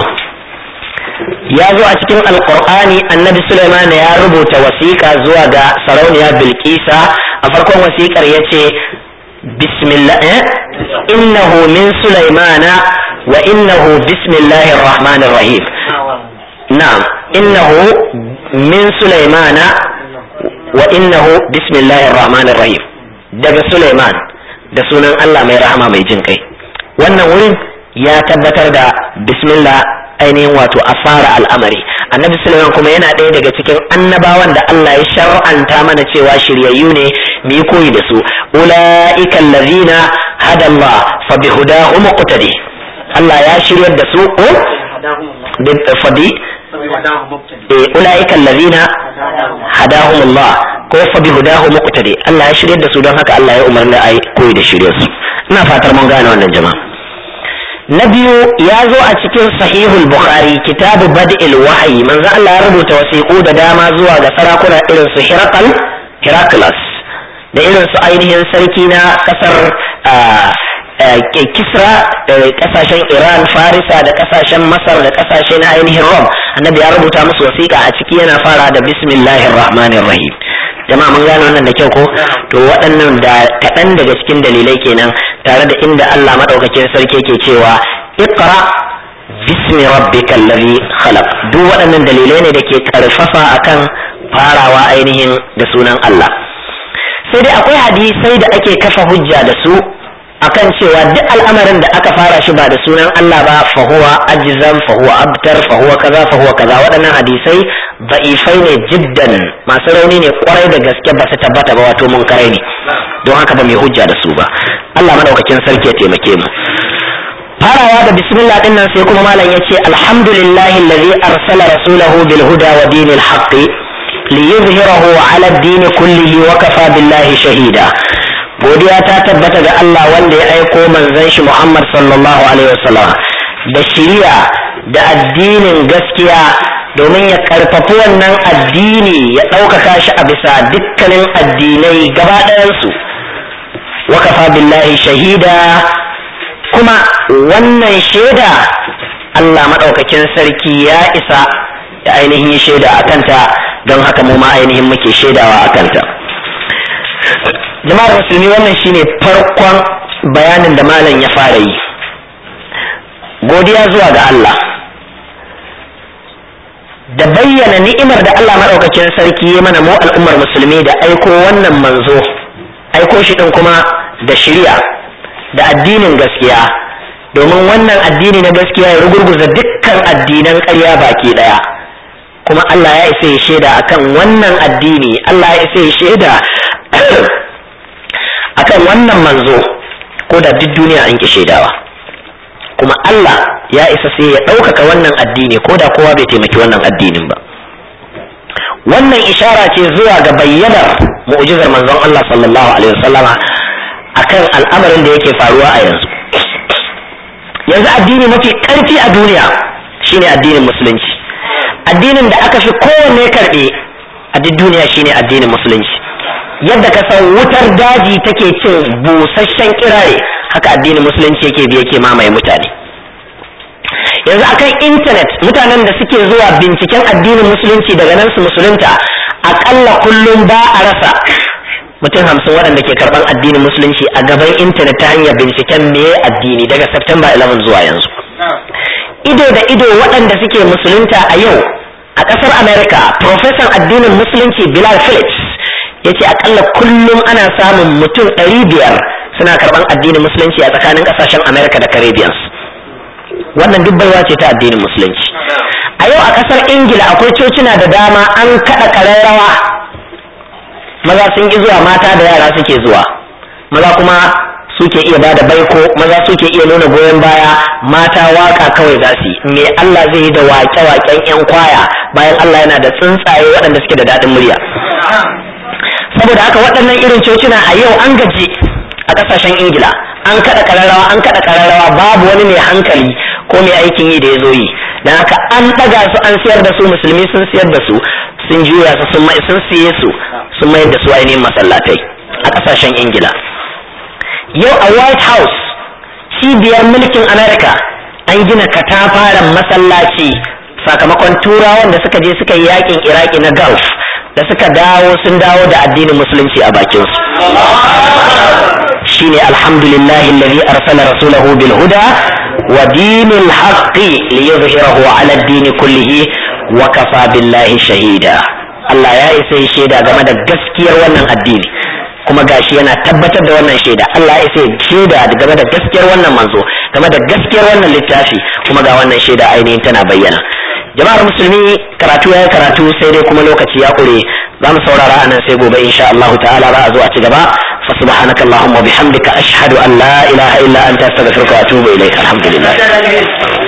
Speaker 1: ya zo a cikin alqur'ani annabi Sulaiman ya rubuta wasiƙa zuwa ga sarauniya Bilkisa a farkon wasiƙar ya ce bismillah innahu min Sulaimana wa innahu bismillahir rahmanir rahim na'am innahu min Sulaimana wa innahu bismillahir rahmanir rahim daga Sulaiman da sunan Allah mai rahama mai jin kai wannan wurin ya tabbatar da bismillah ainihin wato a fara al'amari annabi sulaiman kuma yana ɗaya daga cikin annabawan da Allah ya shar'anta mana cewa shiryayyu ne mu yi koyi da su ulaika allazina hada Allah fa bi hudahu muqtadi Allah ya shiryar da su ko fa bi ulaika allazina hadahum Allah ko fa bi hudahu muqtadi Allah ya shiryar da su don haka Allah ya umarni ai koyi da shiryar su ina fatar mun gane wannan jama'a na biyu ya zo a cikin sahihul bukhari kitabu bad'il wahayi manzo Allah ya rubuta wasiƙu da dama zuwa ga sarakuna irin su Hirakal Heraklas da irin su ainihin sarki na kasar Kisra da kasashen Iran Farisa da kasashen Masar da kasashe na ainihin Rom annabi ya rubuta musu wasiƙa a ciki yana fara da bismillahir rahmanir rahim jama'a mun gane wannan da kyau ko to waɗannan da kaɗan daga cikin dalilai kenan tare da inda Allah madaukakin sarki yake cewa iqra bismi rabbikal ladhi khalaq duk waɗannan dalilai ne da ke karfafa akan farawa ainihin da sunan Allah sai dai akwai hadisai da ake kafa hujja da su akan cewa duk al'amarin da aka fara shi ba da sunan Allah ba fa huwa ajzam fa huwa abtar fa huwa kaza fa huwa kaza waɗannan hadisai da'ifai ne jiddan masu rauni ne kwarai da gaske ba su tabbata ba wato munkarai ne don haka ba mai hujja da su ba Allah madaukakin sarki ya taimake mu farawa da bismillah din nan sai kuma malam yace alhamdulillahi allazi arsala rasulahu bil huda wa dinil haqqi liyuzhirahu ala ad-din kullihi wa kafa billahi shahida godiya ta tabbata ga Allah wanda ya aiko manzon shi Muhammad sallallahu alaihi wasallam da shiriya da addinin gaskiya domin ya karfafi wannan addini ya ɗaukaka shi a bisa dukkanin addinai gaba ɗayansu wa kafa billahi shahida kuma wannan shaida Allah maɗaukakin sarki ya isa da ainihin shaida a kanta don haka mu ma ainihin muke shaidawa a kanta jama'ar musulmi wannan shine farkon bayanin da malam ya fara yi godiya zuwa ga Allah da bayyana ni'imar da Allah maɗaukakin sarki ya mana mu al'ummar musulmi da aiko wannan manzo aiko shi ɗin kuma da shirya da addinin gaskiya domin wannan addini na gaskiya ya rugurguza dukkan addinan ƙarya baki ɗaya kuma Allah ya isa ya shaida akan wannan addini Allah ya isa ya shaida akan wannan manzo ko da duk duniya an ki shaidawa kuma Allah ya isa sai ya ɗaukaka wannan addini ko da kowa bai taimaki wannan addinin ba wannan ishara ce zuwa ga bayyanar mu'jizar manzon Allah sallallahu alaihi wasallama akan al'amarin da yake faruwa a yanzu yanzu addini mafi ƙarfi a duniya shine addinin musulunci addinin da aka fi kowanne karɓe a duk duniya shine addinin musulunci yadda ka san wutar daji take cin busasshen kirare haka addinin musulunci yake bi yake mamaye mutane yanzu akan intanet mutanen da suke zuwa binciken addinin musulunci daga nan su musulunta akalla kullum ba a rasa mutum hamsin waɗanda ke karɓar addinin musulunci a gaban intanet ta hanyar binciken me addini daga September 11 zuwa yanzu ido da ido waɗanda suke musulunta a yau a ƙasar America profesan addinin musulunci Bilal Phillips ya ce akalla kullum ana samun mutum ɗari biyar suna karɓar addinin musulunci a tsakanin ƙasashen America da Caribbeans wannan duk baiwa ce ta addinin musulunci a yau a ƙasar Ingila akwai cocina da dama an kaɗa ƙararrawa maza sun ƙi zuwa mata da yara suke zuwa maza kuma suke iya bada baiko maza suke iya nuna goyon baya mata waka kawai za su yi me Allah zai yi da wake-waken 'yan kwaya bayan Allah yana da tsuntsaye waɗanda suke da daɗin murya saboda haka waɗannan irin cocina a yau an gaji a ƙasashen ingila an kaɗa ƙararrawa an kaɗa ƙararrawa babu wani mai hankali ko mai aikin yi da ya zo yi don haka an ɗaga su an siyar da su musulmi sun siyar da su sun juya su sun mai sun siye su sun mayar da su ainihin masallatai a ƙasashen ingila yau a white house cibiyar mulkin america an gina katafaren masallaci sakamakon turawan da suka je suka yi yakin iraki na gulf da suka dawo sun dawo da addinin musulunci a bakinsu shine alhamdulillahi alladhi arsala rasulahu bil huda wa dinil haqqi liyuzhirahu ala ad-din kullihi wa kafa billahi shahida Allah ya isa ya shaida game da gaskiyar wannan addini kuma gashi yana tabbatar da wannan shaida Allah ya isa ya shaida game da gaskiyar wannan manzo game da gaskiyar wannan littafi kuma ga wannan shaida ainihin tana bayyana jama'ar musulmi karatu ya karatu sai dai kuma lokaci ya kure za mu saurara anan sai gobe insha Allah ta'ala za a zo a ci gaba fa subhanaka allahumma bihamdika ashhadu an la ilaha illa anta astaghfiruka wa atubu ilaik alhamdulillah